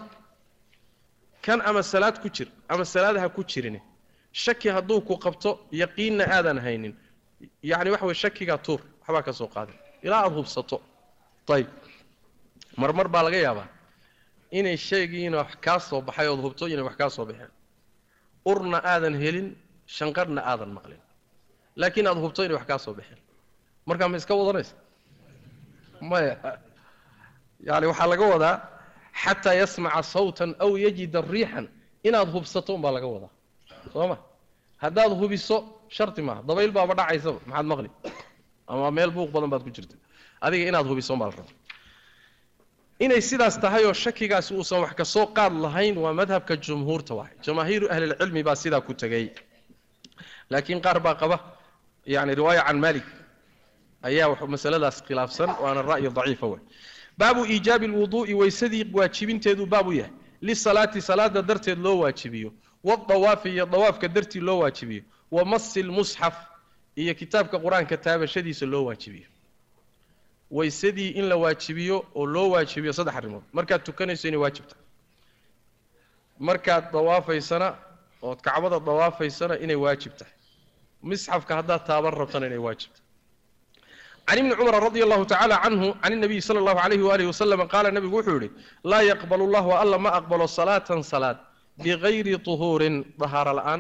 kan ama salaad ku jir ama salaad ha ku jirin shaki hadduu ku qabto yaqiinna aadan haynin yacni waxa weye shakigaa tuur waxbaa ka soo qaadan ilaa aada hubsato ayib marmar baa laga yaabaa inay shaygiina wax kaa soo baxay ood hubto inay wax kaa soo baxeen urna aadan helin shanqarhna aadan maqlin laakiin aada hubto inay wax kaa soo baxeen markaa ma iska wadanaysa maya yani waxaa laga wadaa xataa yasmaca sawtan aw yajida riixan inaad hubsato unbaa laga wadaa soo ma haddaad hubiso sharti maaha dabayl baaba dhacaysaba maxaad maqli ama meel buuq badan baad ku jirta adiga inaad hubiso unbaa la raba inay sidaas tahay oo shakigaasi uusan wax ka soo qaad lahayn waa madhabka jumhuurta waay jamaahiiru ahlilcilmi baa sidaa ku tegey laakiin qaar baa qaba yani riwaaya can malik ayaa masaladaas khilaafsan waana ra'yi daciifa wey baabu iijaabi lwuduu'i weysadii waajibinteeduu baab u yahay lisalaati salaada darteed loo waajibiyo wadawaafi iyo dawaafka dartii loo waajibiyo wa masi lmusxaf iyo kitaabka qur-aanka taabashadiisa loo waajibiyo weysadii in la waajibiyo oo loo waajibiyo saddex arrimood markaad tukanayso inay waajib tahay markaad dawaafaysana ood kacbada dawaafaysana inay waajib tahay misxafka haddaad taaban rabtana inay waajib tahay can ibni cumar radi allahu tacaala canhu can inabiyi sala allahu alayhi waalihi wasalam qaala nabigu wuxuu yihi laa yaqbalu llahu alla ma aqbalo salaatan salaad bigayri tuhuurin dahaaro la-aan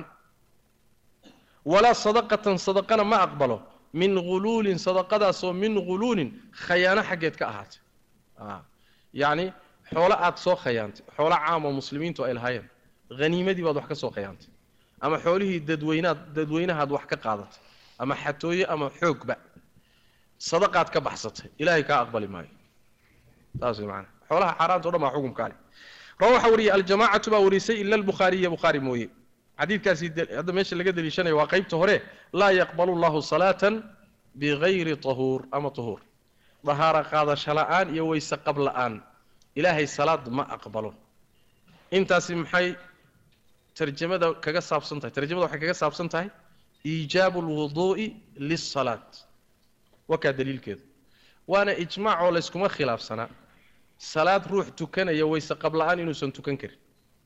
walaa sadaqatan sadaqana ma aqbalo min huluulin sadaqadaasoo min huluulin khayaano xaggeed ka ahaatay yacni xoolo aad soo khayaantay xoolo caamo muslimiintu ay lahaayeen haniimadii baad wax ka soo khayaantay ama xoolihii dadweynaad dadweynahaad wax ka qaadatay ama xatooye ama xoogba sadaqaad ka baxsatay ilaahay kaa aqbali maayo saas way macanaa xoolaha xaaraanta o dhan baa xukumka ale rawa waxaa wariyey aljamaacatu baa warisay ila albukhaariya bukhaari mooye xadiidkaasi hadda meesha laga deliishanaya waa qaybta hore laa yaqbalu llahu salaatan bigayri tahuur ama tahuur dahaaro qaadasho la-aan iyo weyse qab la-aan ilaahay salaad ma aqbalo intaasi maxay tarjamada kaga saabsan tahay tarjamada waxay kaga saabsan tahay iijaabu lwuduu'i lisalaat wakaa daliilkeedu waana ijmaac oo layskuma khilaafsanaa salaad ruux tukanaya weyse qab la-aan inuusan tukan karin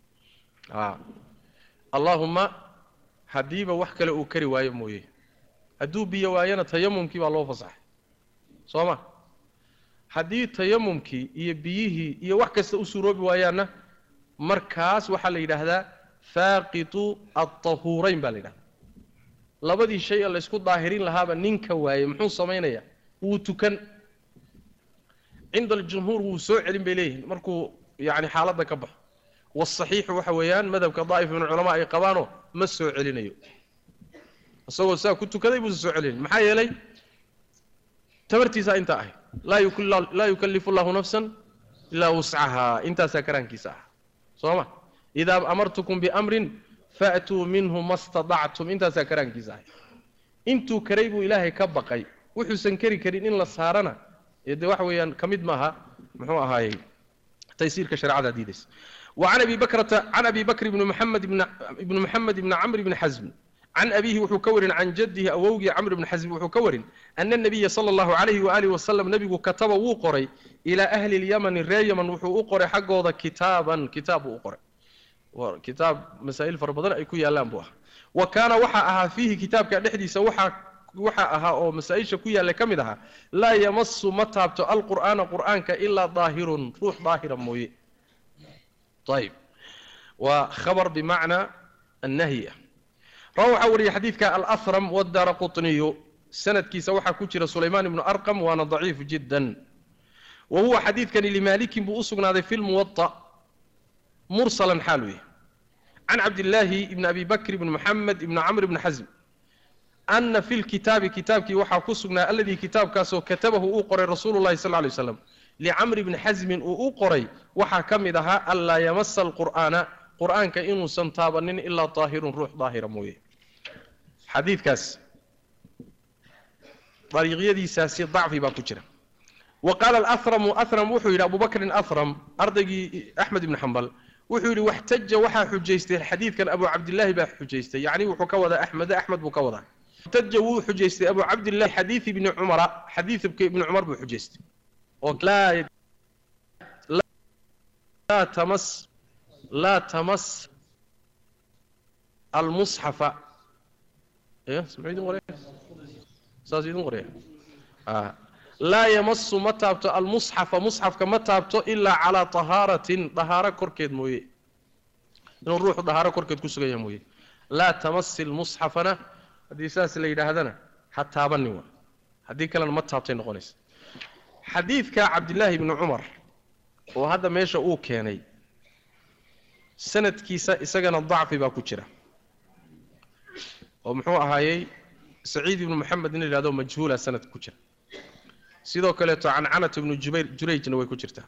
allaahumma haddiiba wax kale uu kari waayo mooye hadduu biyo waayana tayamumkii baa loo fasaxay soo ma haddii tayamumkii iyo biyihii iyo wax kasta u suuroobi waayaanna markaas waxaa la yidhaahdaa faaqitu altahuurayn baa la yidhahdaa labadii shay ee laysku daahirin lahaaba ninka waaye muxuu samaynayaa wuu tukan cinda aljumhuur wuu soo celin bay leeyihiin markuu yani xaaladda ka baxo waasaxiixu waxa weeyaan madhabka daa'if min culamaa ay qabaanoo ma soo celinayo isagoo saa ku tukaday buusa soo celinayn maxaa yeelay tabartiisaa intaa ahayd laa yukallifu llahu nafsan ilaa wuscahaa intaasaa karaankiisa ah soo ma idaa amartukum biamrin faatuu minhu ma stadactum intaasaa karaankiisa ahayd intuu karay buu ilaahay ka baqay wuxuusan keri karin in la saarana ee dee waxa weeyaan ka mid maaha muxuu ahaayey taysiirka shareecada diidaysa وعن أبي بكرة عن أبي بكر بن محمد بن, بن محمد بن عمرو بن حزم عن أبيه وحو كور عن جده أووجي عمرو بن حزم وحو كور أن النبي صلى الله عليه وآله وسلم نبي كتب وقري إلى أهل اليمن الري يمن وحو أقري حقه كتابا كتاب أقري وكتاب مسائل فربضان أي كوي ألام بوها وكان وحا أها فيه كتاب كالحديث وحا وحا أها أو مسائل شكوية لكمدها لا يمس متابت القرآن قرآنك إلا ظاهر روح ظاهرا موي طيب وخبر بمعنى النهي روى وري حديثك الأثرم والدار قطني سند كي سوحا كتر سليمان بن أرقم وانا ضعيف جدا وهو حديث كان لمالك بأسقنا في الموطأ مرسلا حالوي عن عبد الله بن أبي بكر بن محمد بن عمرو بن حزم أن في الكتاب كتابك وحا كسقنا الذي كتاب كاسو كتبه أقرأ رسول الله صلى الله عليه وسلم لعمرو بن حزم أقرأ وحا كمدها ألا يمس القرآن قرآن كإنه سنتابنين إلا طاهر روح ظاهر مويه حديث كاس طريقية دي ساسي ضعفي باكوشرة وقال الأثرم أثرم وحي أبو بكر أثرم أرضي أحمد بن حنبل وحي واحتج وحا حجيسته الحديث كان أبو عبد الله با حجيسته يعني وحكوذا أحمد أحمد بكوذا احتج وحجيسته أبو عبد الله حديث ابن عمر حديث ابن عمر بحجيسته لا لا تمس لا تمس المصحف ايه سمعتم قريه ساسيدون قريه آه. لا يمس متابت المصحف مصحف كما تابت الا على طهاره طهاره كركيد مويه انه الروح طهاره كركيد كسغيا مويه لا تمس المصحفنا هذه اساس اللي يدهدنا حتى بني هذه كلام ما تابتين نقونيس حديث عبد الله بن عمر وهذا ماشى او كيني sanadkiisa isagana dacfi baa ku jira oo muxuu ahaayey saciid ibnu moxamed in la yidhahdo majhuula sanadka ku jira sidoo kaleeto cancanat ibnu jubayr jurayjna way ku jirtaa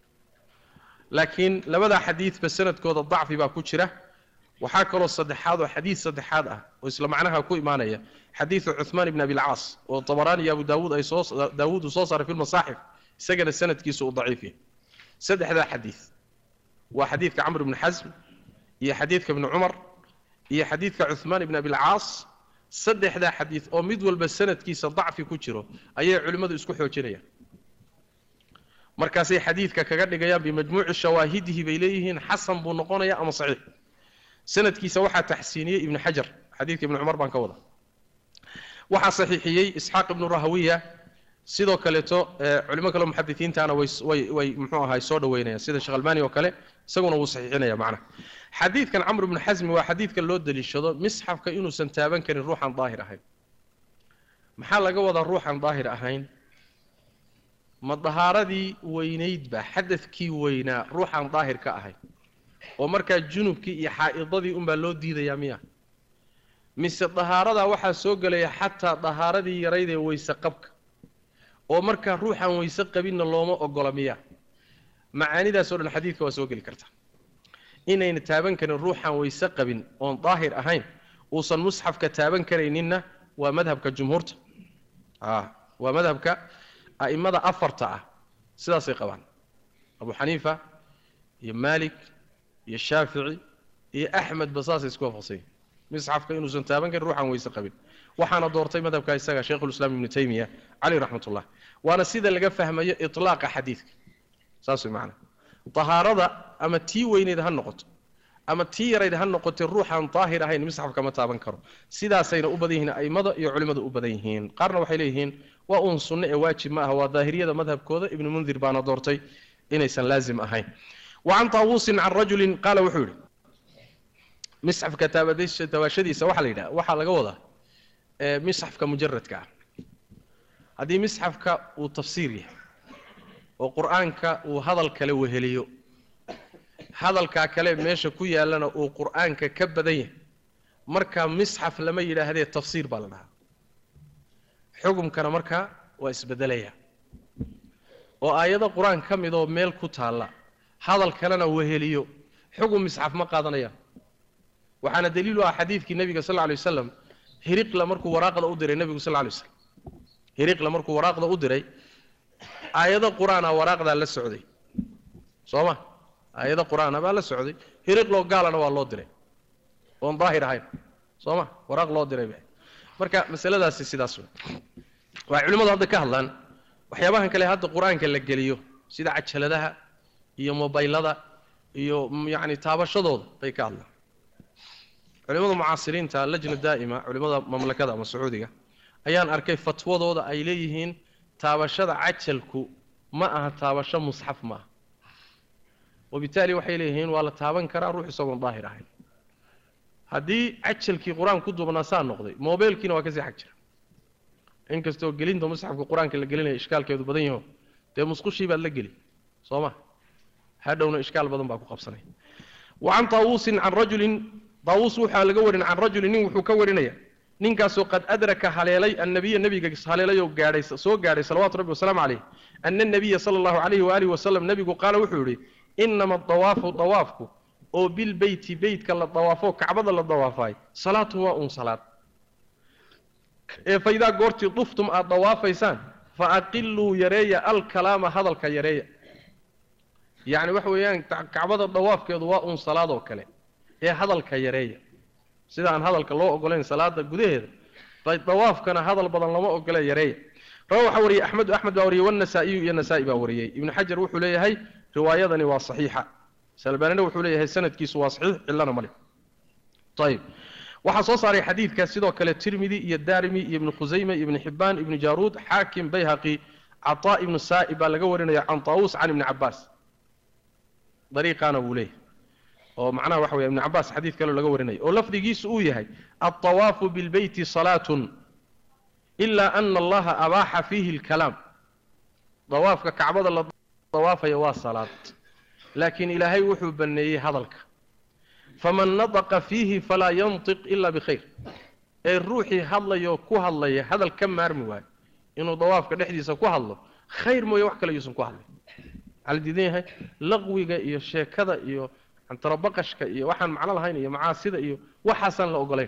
laakiin labada xadiidba sanadkooda dacfi baa ku jira waxaa kaloo saddexaad oo xadiid saddexaad ah oo isla macnaha ku imaanaya xadiidu cuثmaan ibn abilcaas oo tabaraani iyo abu daawuud ay soo daawuud uu soo saaray fi lmasaaxif isagana sanadkiisu uu daciif yahay saddexdaa xadiid waa xadiidka camr ibn xasm iyo xadiidka ibni cumar iyo xadiidka cuثmaan ibn abilcaas saddexdaa xadiid oo mid walba sanadkiisa dacfi ku jiro ayay culimmadu isku xoojinayaan markaasay xadiidka kaga dhigayaan bimajmuuci shawaahidihi bay leeyihiin xasan buu noqonaya ama saxiix sanadkiisa waxaa taxsiiniyey ibnu xajar xadiidka ibni cumar baan ka wada waxaa saxiixiyey isxaaq ibnu rahawiya sidoo kaleeto culimo kale muxadisiintaana way way way muxuu ahay soo dhaweynayaan sida sheekh albani oo kale isaguna wuu saxiixinaya macnaha xadiidkan camr ibnu xasmi waa xadiidka loo daliishado misxafka inuusan taaban karin ruuxan daahir ahayn maxaa laga wadaa ruuxan daahir ahayn ma dahaaradii weynaydba xadadkii weynaa ruuxan daahir ka ahayn oo markaa junubkii iyo xaa'idadii unbaa loo diidayaa miya mise dahaaradaa waxaa soo gelaya xataa dahaaradii yarayd ee weyse qabka oo markaa ruuxan weyse qabinna looma ogola miya macaanidaasoo dhan xadiidka waa soo geli karta inayna taaban karin ruuxan weyse qabin oon daahir ahayn uusan musxafka taaban karayninna waa madhabka jumhuurta waa madhabka a'immada afarta ah sidaasay qabaan abu xaniifa iyo maalik iyo shaafici iyo axmedba saasay isku waafaqsanyihin misxafka inuusan taaban karin ruuxan weyse qabin waxaana doortay madhabka isaga sheikhulislaam ibnu taymiya caleyh raxmat ullah waana sida laga fahmayo itlaaqa xadiidka saas way macana dahaarada ama tii weyneyd ha noqoto ama tii yarayd ha noqotay ruuxaan daahir ahayn misxafka ma taaban karo sidaasayna u badan yihiin a'immada iyo culimmadu u badan yihiin qaarna waxay leeyihiin waa uun sunno ee waajib ma aha waa daahiriyada madhabkooda ibnu mundir baana doortay inaysan laazim ahayn wa can taawuusin can rajulin qaala wuxuu yidhi misxafka taabashadiisa waxaa la yidhaha waxaa laga wadaa misxafka mujaradka ah haddii misxafka uu tafsiir yahay oo qur-aanka uu hadal kale weheliyo hadalkaa kale meesha ku yaallana uu qur-aanka ka badan yahay markaa misxaf lama yidhaahdee tafsiir baa la dhahaa xukumkana markaa waa isbedelaya oo aayado qur-aan ka midoo meel ku taalla hadal kalena weheliyo xugum misxaf ma qaadanayaan waxaana daliilu ah xadiidkii nebiga sal lla lay wasalam hiriqla markuu waraaqda u diray nebigu sal lla lay waslam hiriqla markuu waraaqda u diray aayado qur-aana waraaqdaa la socday soo ma aayado qur-aana baa la socday hiriqloo gaalana waa loo diray oon daahir ahayn soo ma waraaq loo diray ba marka masaladaasi sidaas wey waxay culimmadu hadda ka hadlaan waxyaabahan kale hadda qur-aanka la geliyo sida cajaladaha iyo mobaylada iyo yacni taabashadooda bay ka hadlaan culimmada mucaasiriinta lajna daa'ima culimmada mamlakada ama sacuudiga ayaan arkay fatwadooda ay leeyihiin taabashada cajalku ma aha taabasho musxaf ma aha wabitaali waxay leeyihiin waa la taaban karaa ruux isagoon daahir ahayn haddii cajalkii qur-aan ku duubnaa saa noqday mobeylkiina waa kasii xag jira inkastoo gelinta musxafka qur-aanka la gelinaya ishkaalkeedu badan yaho dee musqushii baad la geli soo ma hadhowna ishkaal badan baa ku qabsanay wa can taawuusin can rajulin taawuus waxaa laga warin can rajulin nin wuxuu ka warinaya ninkaasoo qad adraka haleelay annabiya nebiga haleelayoo gaadhay soo gaadhay salawaatu rabbi wasalaamu caleyh ana nabiya sala allahu calayhi waalihi wasalam nebigu qaala wuxuu yidhi inama dawaafu dawaafku oo bilbeyti beytka la dawaafo kacbada la dawaafaay salaatu waa uun salaad ee fa idaa goortii duftum aad dawaafaysaan fa aqiluu yareeya alkalaama hadalka yareeya yacni waxa weeyaan kacbada dawaafkeedu waa uun salaadoo kale ee hadalka yareeya sida aan hadalka loo ogolayn salaada gudaheeda bay dawaafkana hadal badan lama ogole yareeya rawa waxaa wariyey axmedu axmed baa wariyey wanasaa'iyu iyo nasaa-i baa wariyey ibnu xajar wuxuu leeyahay riwaayadani waa saxiixa salbaanina wuxuu leeyahay sanadkiisu waa saxiix cillana male ayib waxaa soo saaray xadiidka sidoo kale tirmidi iyo daarimi iyo ibnu khusayme iyo ibnu xibaan ibnu jaaruud xaakim bayhaqi cataa ibnu saa'ib baa laga warinaya can taawuus can ibni cabaas dariiqaana wuu leeyahay oo macnaha waxa weya ibnu cabaas xadiid kaleo laga warinaya oo lafdigiisu uu yahay altawaafu bilbeyti salaatun ilaa ana allaha abaaxa fiihi alkalaam dawaafka kacbada la dawaafaya waa salaad laakiin ilaahay wuxuu banneeyey hadalka faman nadaqa fiihi falaa yantiq ila bikhayr ee ruuxii hadlayoo ku hadlaya hadal ka maarmi waayo inuu dawaafka dhexdiisa ku hadlo khayr mooye wax kale yuusan ku hadlay waxaa la diidan yahay laqwiga iyo sheekada iyo cantarabaqashka iyo waxaan macno lahayn iyo macaasida iyo waxaasaan la ogolayn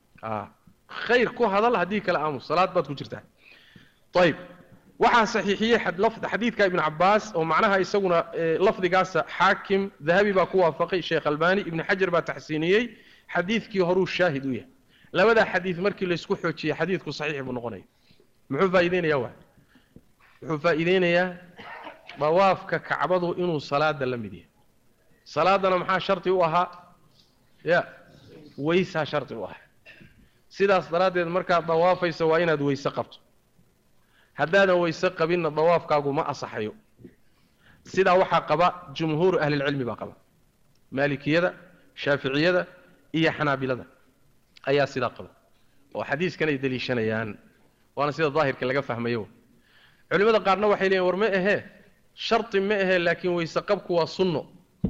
khayr ku hadal haddii kale aamus salaad baad ku jirtaa ayib waxaa saxiixiyey xadiidka ibnu cabaas oo macnaha isaguna lafdigaasa xaakim dahabi baa ku waafaqay sheekh albani ibnu xajar baa taxsiiniyey xadiidkii horuu shaahid u yahay labadaa xadiid markii laysku xoojiyey xadiidku saxiix buu noqonaya muxuu faa'iideynayaa waa wuxuu faa'iideynayaa dawaafka kacbadu inuu salaada la mid yahay salaadana maxaa shardi u ahaa ya weysaa shardi u ahaa sidaas daraaddeed markaad dawaafayso waa inaad weyse qabto haddaadan weyse qabinna dawaafkaagu ma asaxayo sidaa waxaa qaba jumhuuru ahlilcilmi baa qaba maalikiyada shaaficiyada iyo xanaabilada ayaa sidaa qaba oo xadiiskan ay deliishanayaan waana sida daahirka laga fahmayo culimmada qaarna waxay leeyiin war ma ahee shardi ma ahee laakiin weyse qabku waa sunno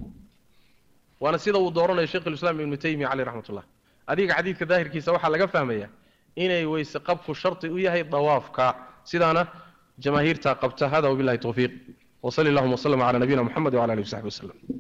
waana sida uu dooranayo sheikhulislaam ibnu taymiya caleyh raxmat ullah adiga xadiidka daahirkiisa waxaa laga fahmayaa inay weyse qabku shardi u yahay dawaafka sidaana jamaahiirtaa qabta hada wabillahi tawfiiq wsali allahuma wslm cala nabiyina mxamed wcala alihi w saxbi waslem